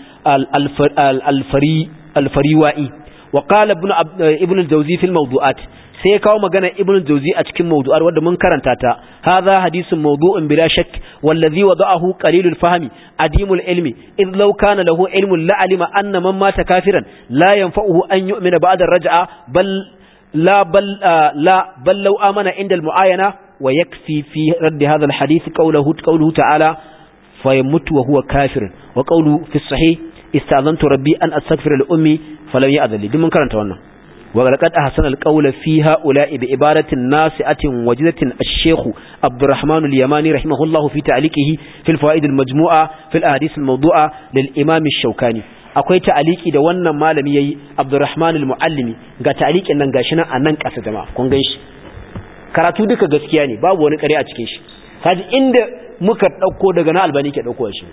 al-fari al-fariwai wa qala ibn ibn al-jawzi fi al-mawdu'at sai kawo magana ibn al-jawzi a cikin mawdu'ar wanda mun karanta ta hadha hadithun mawdu'un bila shakk wallazi wada'ahu qalilul fahmi adimul ilmi id law kana lahu ilmun la alima anna man mata kafiran la yanfa'uhu an yu'mina ba'da ar-raj'a bal la bal la bal law amana inda al-mu'ayana ويكفي في رد هذا الحديث قوله قوله تعالى فيموت وهو كافر وقوله في الصحيح استأذنت ربي أن أستغفر لأمي فلم يأذن لي دمن كرنت wannan ولقد أحسن القول في هؤلاء بعبارة ناسئة وجدة الشيخ عبد الرحمن اليماني رحمه الله في تعليقه في الفوائد المجموعة في الأحاديث الموضوعة للإمام الشوكاني akwai ta'aliki da wannan malami yayi Abdurrahman al-Muallimi ga ta'alikin nan gashi nan a nan kasa jama'a kun ganshi karatu duka gaskiya ne babu wani ƙarya a cikin shi kaji inda muka ɗauko daga na albani ke ɗauko shi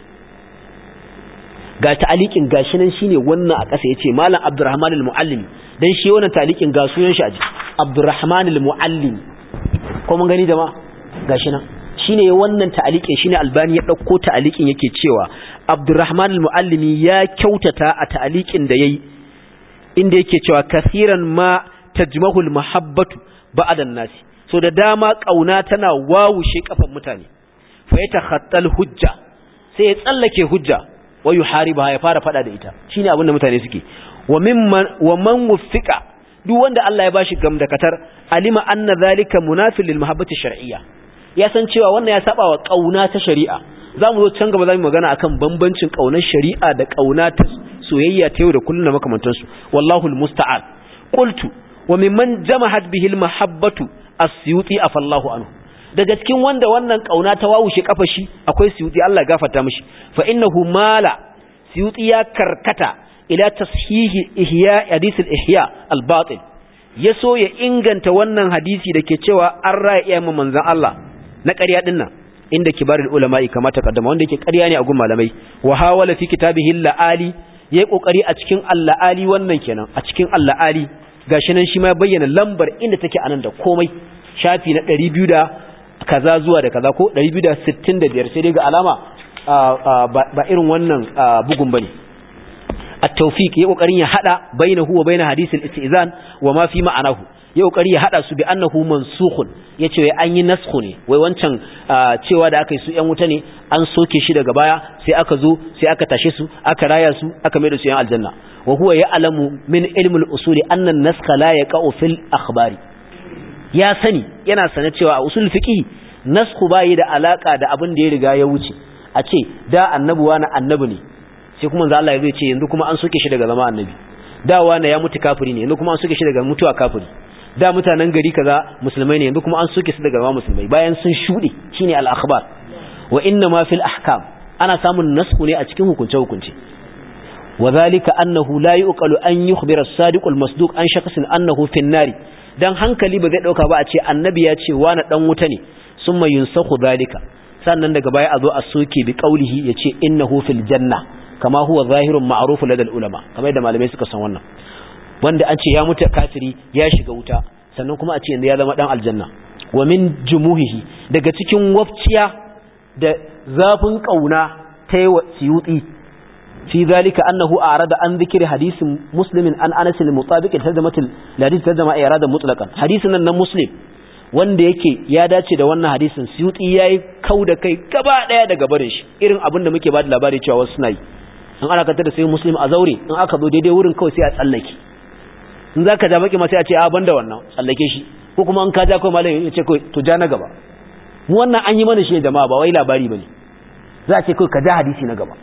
ga ta'alikin gashi nan shine wannan a ƙasa yace malam abdurrahman al-muallim dan shi wannan ta'alikin ga sunan shi a jiki abdurrahman al-muallim ko mun gani jama'a gashi nan shine wannan ta'aliqin shine albani ya dauko ta'aliqin yake cewa abdurrahman al-muallimi ya kyautata a ta'aliqin da yayi inda yake cewa kasiran ma tajmahul mahabbatu ba'da nasi so da dama kauna tana wawushe kafan mutane fa yatakhattal hujja sai ya tsallake hujja wa yuhariba ya fara fada da ita shine abin da mutane suke wa mimman wa man wuffiqa duk wanda Allah ya bashi gamdakatar alima anna zalika munafil lil mahabbati shar'iyya ya san cewa wannan ya saba wa kauna ta shari'a zamu zo can gaba zamu magana akan bambancin kaunar shari'a da kauna ta soyayya ta yau da kullun da makamantansu wallahu almusta'an qultu wa mimman jamahat bihi almahabbatu as-suyuti afallahu anhu daga cikin wanda wannan kauna ta wawushe kafa shi akwai suyuti Allah gafarta mishi fa innahu mala suyuti ya karkata ila tashihi ihya hadith al-ihya al-batil yaso ya inganta wannan hadisi dake cewa an raya iyayen manzon Allah na ƙarya dinnan inda kibarul ulama'i kama ta kaddama wanda yake ƙarya ne a gun malamai wa hawala fi kitabihi al-ali yayi kokari a cikin al-ali wannan kenan a cikin al-ali gashi nan shi ma bayyana lambar inda take anan da komai shafi na 200 da kaza zuwa da kaza ko 265 sai dai ga alama ba irin wannan bugun bane at-tawfiq yayi kokarin ya hada bainahu wa bain hadith al-istizan wa ma fi ma'anahu yayi kokari ya hada su bi annahu mansukhun yace wai an yi naskhu ne wai wancan cewa da aka yi su yan wuta ne an soke shi daga baya sai aka zo sai aka tashe su aka raya su aka mai da su yan aljanna wa huwa ya'lamu min ilmi al-usul anna an-naskha la yaqa'u fil akhbari ya sani yana sane cewa a usul fiqh naskhu bai da alaka da abin da ya riga ya wuce a ce da annabuwa na annabi ne sai kuma manzo Allah ya zai ce yanzu kuma an soke shi daga zama annabi da wani ya mutu kafiri ne yanzu kuma an soke shi daga mutuwa kafiri da mutanen gari kaza musulmai ne yanzu kuma an soke su daga zama musulmai bayan sun shude shine al-akhbar wa inna ma fil ahkam ana samun nasku ne a cikin hukunce hukunce wadhalika annahu la yuqalu an yukhbira as-sadiq al-masduq an shakhsin annahu fi an-nari dan hankali ba zai dauka ba a ce annabi ya ce wani dan wuta ne summa yunsakhu dhalika sannan daga baya a zo a soke bi qaulihi yace innahu fil janna kama huwa zahirun ma'ruf ladal ulama kamar yadda malamai suka san wannan wanda an ce ya mutu kafiri ya shiga wuta sannan kuma a ce yanzu ya zama dan aljanna wa min jumuhihi daga cikin wafciya da zafin kauna ta yi wa siyuti fi zalika annahu arada an zikiri hadisin muslimin an anas al-mutabiq tazamatul hadith tazama irada mutlaqan hadisin nan na muslim wanda yake ya dace da wannan hadisin siyuti yayi kauda kai gaba daya daga barin shi irin abin da muke ba da labari cewa wasu suna yi in ana kantar da sai muslim a zaure in aka zo daidai wurin kawai sai a tsallake in za ka ja baki ma sai a ce a banda wannan tsallake shi ko kuma in ka ja kawai malam ya ce kawai to ja na gaba mu wannan an yi mana shi jama'a ba wai labari bane za a ce kawai ka ja hadisi na gaba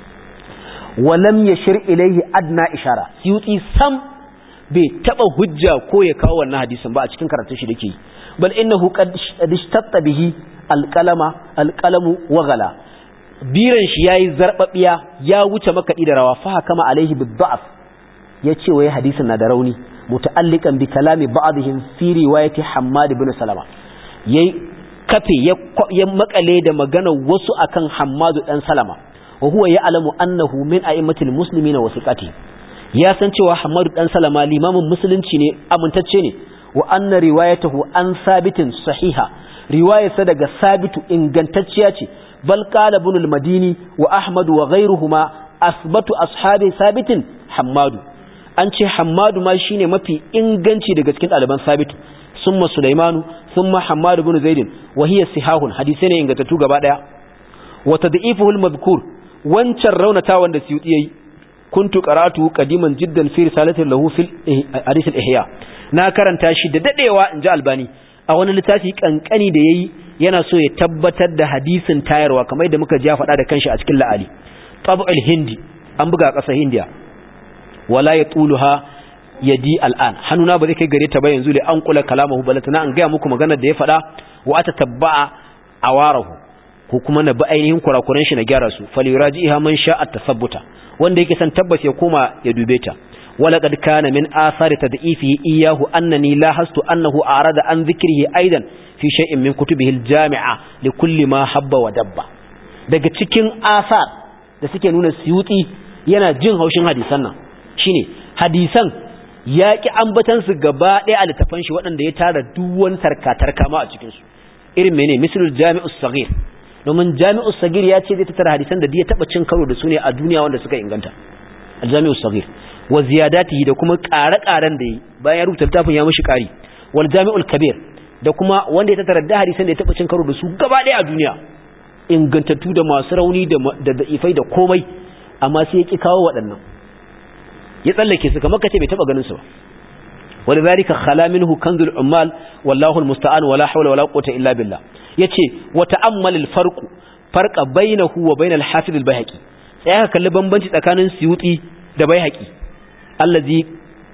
walam yashir ilayhi adna ishara siyuti sam bai taba hujja ko ya kawo wannan hadisin ba a cikin karatun shi dake bal innahu qad ishtatta bihi alqalama alqalamu wa ghala biran shi yayi zarbabiya ya wuce makaɗi da rawa fa kama alaihi bid'af yace wai hadisin na da rauni muta'alliqan bi kalami ba'dihim fi riwayati Hammad ibn Salama yayi kafe ya makale da magana wasu akan Hammad dan Salama wa huwa ya'lamu annahu min a'immatil muslimina wa thiqati ya san cewa Hammad dan Salama limamin musulunci ne amintacce ne wa anna riwayatahu an sabitin sahiha riwayarsa daga sabitu ingantacciya ce بل قال ابن المديني وأحمد وغيرهما أثبت أصحاب ثابت حماد أنت حماد ما شيني ما في إنغنشي دقا سكين ألبان ثابت ثم سليمان ثم حماد بن زيد وهي سحاه حديثين إنغتتو قبادا وتضعيفه المذكور وانشر رونتا واند سيوتي كنت قرأته قديما جدا في رسالة له في حديث الإحياء ناكرا تاشي ددئوا إن جاء الباني أولا لتاتي كأنكني ديي yana so ya tabbatar da hadisin tayarwa kamar da muka ja faɗa da kanshi a cikin la'ali tab'ul hindi an buga a ƙasar hindiya wala ya tuluha yadi al'an hannuna ba zai kai gare ta ba yanzu da an kula kalamahu balatana an gaya muku maganar da ya faɗa wa ata tabba'a awarahu ko kuma na bi ainihin kurakuran shi na gyara su falyurajiha man sha'a tasabbuta wanda yake san tabbas ya koma ya dube ta ولقد كان من آثار تضعيفه إياه أنني لاحظت أنه أعرض عن ذكره أيضا في شيء من كتبه الجامعة لكل ما حب ودب daga cikin asar da suke nuna siyuti yana jin haushin hadisan nan shine hadisan ya ki ambatan su gaba ɗaya a littafan shi waɗanda ya tara duwan tarkatar kama a cikin su irin mene misalul jami'us saghir domin jami'us saghir ya ce zai tattara hadisan da ya taba cin karo da su ne a duniya wanda suka inganta al-jami'us saghir wa ziyadatihi da kuma ƙare-ƙaren da yi bayan ya rubuta littafin ya mishi ƙari wal jami'ul kabir da kuma wanda ya tattara da hadisan da ya taba cin karo da su gaba ɗaya a duniya ingantattu da masu rauni da da'ifai da komai amma sai ya ki kawo waɗannan ya tsallake su kamar kace bai taba ganin su ba ولذلك خلا منه كنز العمال والله المستعان ولا حول ولا قوه الا بالله yace wa ta'ammal al-farq farqa bainahu wa bain al-hafiz al-bayhaqi sai aka kalli bambanci tsakanin suyuti da bayhaqi allazi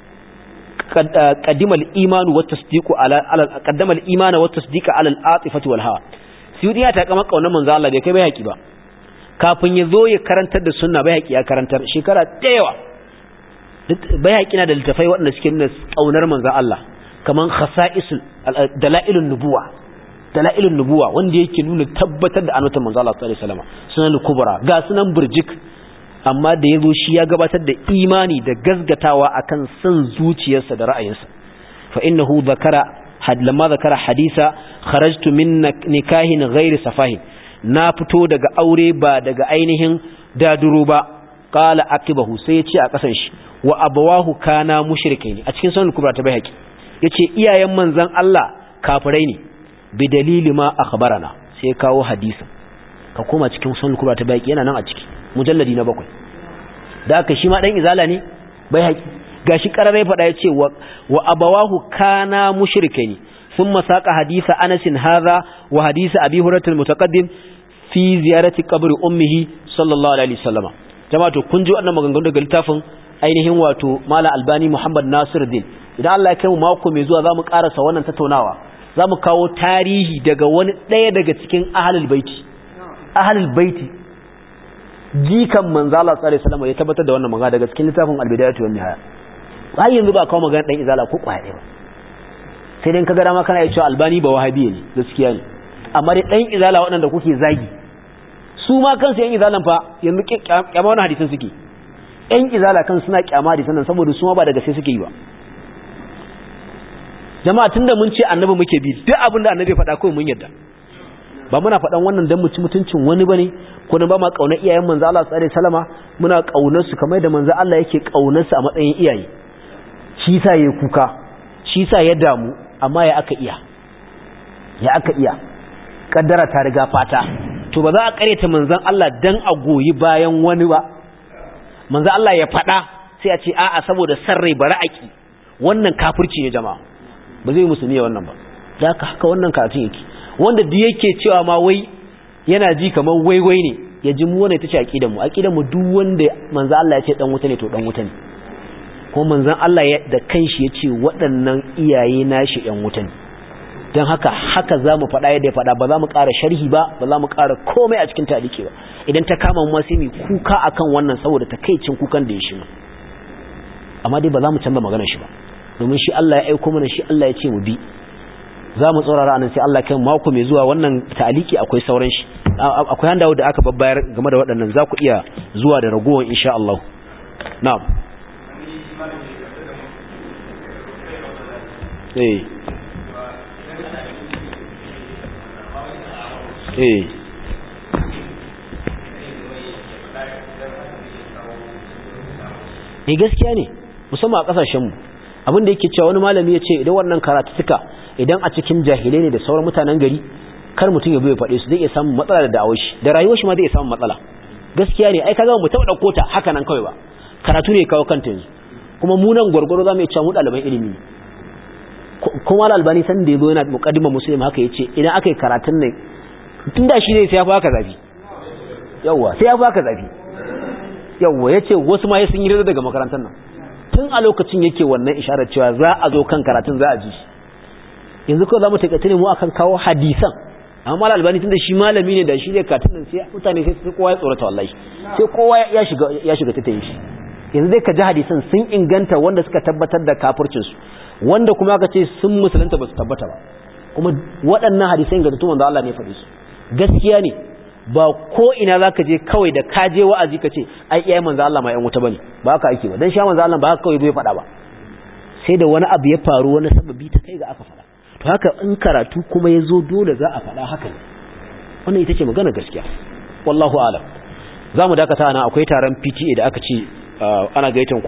qaddama al-iman wa tasdiqu ala qaddama al-iman wa tasdiqa ala al-atifati wal hawa suyuti ya taka maka wannan manzo Allah bai kai bayhaqi ba kafin ya zo ya karantar da sunna bayhaqi ya karantar shekara da yawa bayhaqi na da littafai waɗanda suke nuna kaunar manzo Allah kaman khasa'isul dalailun nubuwa dalailun nubuwa wanda yake nuna tabbatar da annabawan manzo Allah sallallahu alaihi wasallam sunan kubra ga sunan burjik amma da yazo shi ya gabatar da imani da gazgatawa akan san zuciyarsa da ra'ayinsa fa innahu zakara had lamma zakara hadisa kharajtu min nikahin ghairi safahin na fito daga aure ba daga ainihin daduro ba qala akibahu sai ya ce a kasan shi wa abawahu kana mushrikaini a cikin sunan kubra ta bai haƙi yace iyayen manzon Allah kafirai ne bi dalili ma akhbarana sai kawo hadisin ka koma cikin sunan kubra ta bai yana nan a ciki mujalladi na bakwai da haka shi ma dan izala ne bai haƙi gashi kararai fada yace wa wa abawahu kana mushrikaini thumma saqa hadisa Anas hadha wa hadisa Abi Hurairah al-mutaqaddim fi ziyarati qabri ummihi sallallahu alaihi wasallam jama'a to kun ji wannan maganganu daga littafin ainihin wato Mala Albani Muhammad Nasiruddin idan Allah ya kai mu mako mai zuwa zamu karasa wannan tattaunawa zamu kawo tarihi daga wani daya daga cikin ahlul baiti ahlul baiti jikan manzo Allah sallallahu alaihi wasallam ya tabbatar da wannan magana daga cikin littafin Al-Bidayatu wan Nihaya har yanzu ba kawo magana dan izala ko kwaya ba sai dai kaga dama kana cewa Albani ba wahabi ne gaskiya ne amma dai dan izala waɗanda kuke zagi su ma kansu yan izalan fa yanzu kyama wannan hadisin suke ‘yan izala kan suna kyama da sanan saboda su ma ba daga sai suke yi ba jama'a tunda mun ce annabi muke bi duk abin da annabi faɗa kawai mun yarda ba muna faɗan wannan dan mu ci mutuncin wani bane ko ba ma kauna iyayen manzo Allah sallallahu alaihi wasallama muna kaunar su kamar da manzo Allah yake kaunar su a matsayin iyaye shi sa yayi kuka shi sa ya damu amma ya aka iya ya aka iya kaddara ta riga fata to ba za a kareta manzon Allah dan a goyi bayan wani ba manzo Allah ya faɗa sai a ce a'a saboda san rai bari aki wannan kafirci ne jama'a ba zai musulmi ya wannan ba da haka haka wannan karatun yake wanda duk yake cewa ma wai yana ji kamar waiwai ne ya ji mu wannan tace aqidar mu aqidar mu duk wanda manzo Allah ya ce dan wuta ne to dan wuta ne ko manzon Allah ya da kanshi ya ce waɗannan iyaye nashi ɗan wuta ne don haka haka za mu faɗa yadda ya faɗa ba za mu ƙara sharhi ba ba za mu ƙara komai a cikin taliki ba idan ta kama mu sai mu kuka akan wannan saboda takaicin kukan da ya shi amma dai ba za mu canza magana shi ba domin shi Allah ya aiko mana shi Allah ya ce mu bi za mu tsorara anan sai Allah kai mako mai zuwa wannan taliki akwai sauran shi akwai handawo da aka babbayar game da waɗannan za ku iya zuwa da ragowar insha Allah na'am eh eh eh gaskiya ne musamman a kasashenmu abin da yake cewa wani malami ya ce idan wannan karatuka idan a cikin jahilai ne da sauran mutanen gari kar mutum ya bai faɗe su zai iya samun matsala da da'awar shi da rayuwar shi ma zai iya samun matsala gaskiya ne ai kaga mu taɓa ɗauko ta haka nan kawai ba karatu ne kawo kanta yanzu kuma mu nan gwargwaro za mu iya cewa mu ɗaliban ilimi ne kuma albani san da ya zo yana muƙaddimar musulmi haka ya ce idan aka yi karatun nan tun da shi ne sai ya fi haka zafi yawwa sai ya fi haka zafi yawwa ya ce wasu ma ya sun yi daga makarantar nan tun a lokacin yake wannan isharar cewa za a zo kan karatun za a ji yanzu kawai za mu taƙaita ne mu akan kawo hadisan amma mal albani tun da shi malami ne da shi ne karatun nan sai mutane sai sai kowa ya tsorata wallahi sai kowa ya shiga ya shiga ta tayi shi yanzu dai ka ji hadisan sun inganta wanda suka tabbatar da kafircin su wanda kuma aka ce sun musulunta ba su tabbata ba kuma waɗannan hadisan ga tuman da Allah ne faɗi su gaskiya ne ba ko ina za ka je kawai da ka je wa'azi ka ce ai iyayen manzo Allah ma yan wuta bane ba haka ake ba dan sha manzo Allah ba haka kawai bai faɗa ba sai da wani abu ya faru wani sababi ta kai ga aka faɗa to haka in karatu kuma ya zo dole za a faɗa haka ne wannan ita ce magana gaskiya wallahu alam za mu dakata ana akwai taron pta da aka ce ana gaitan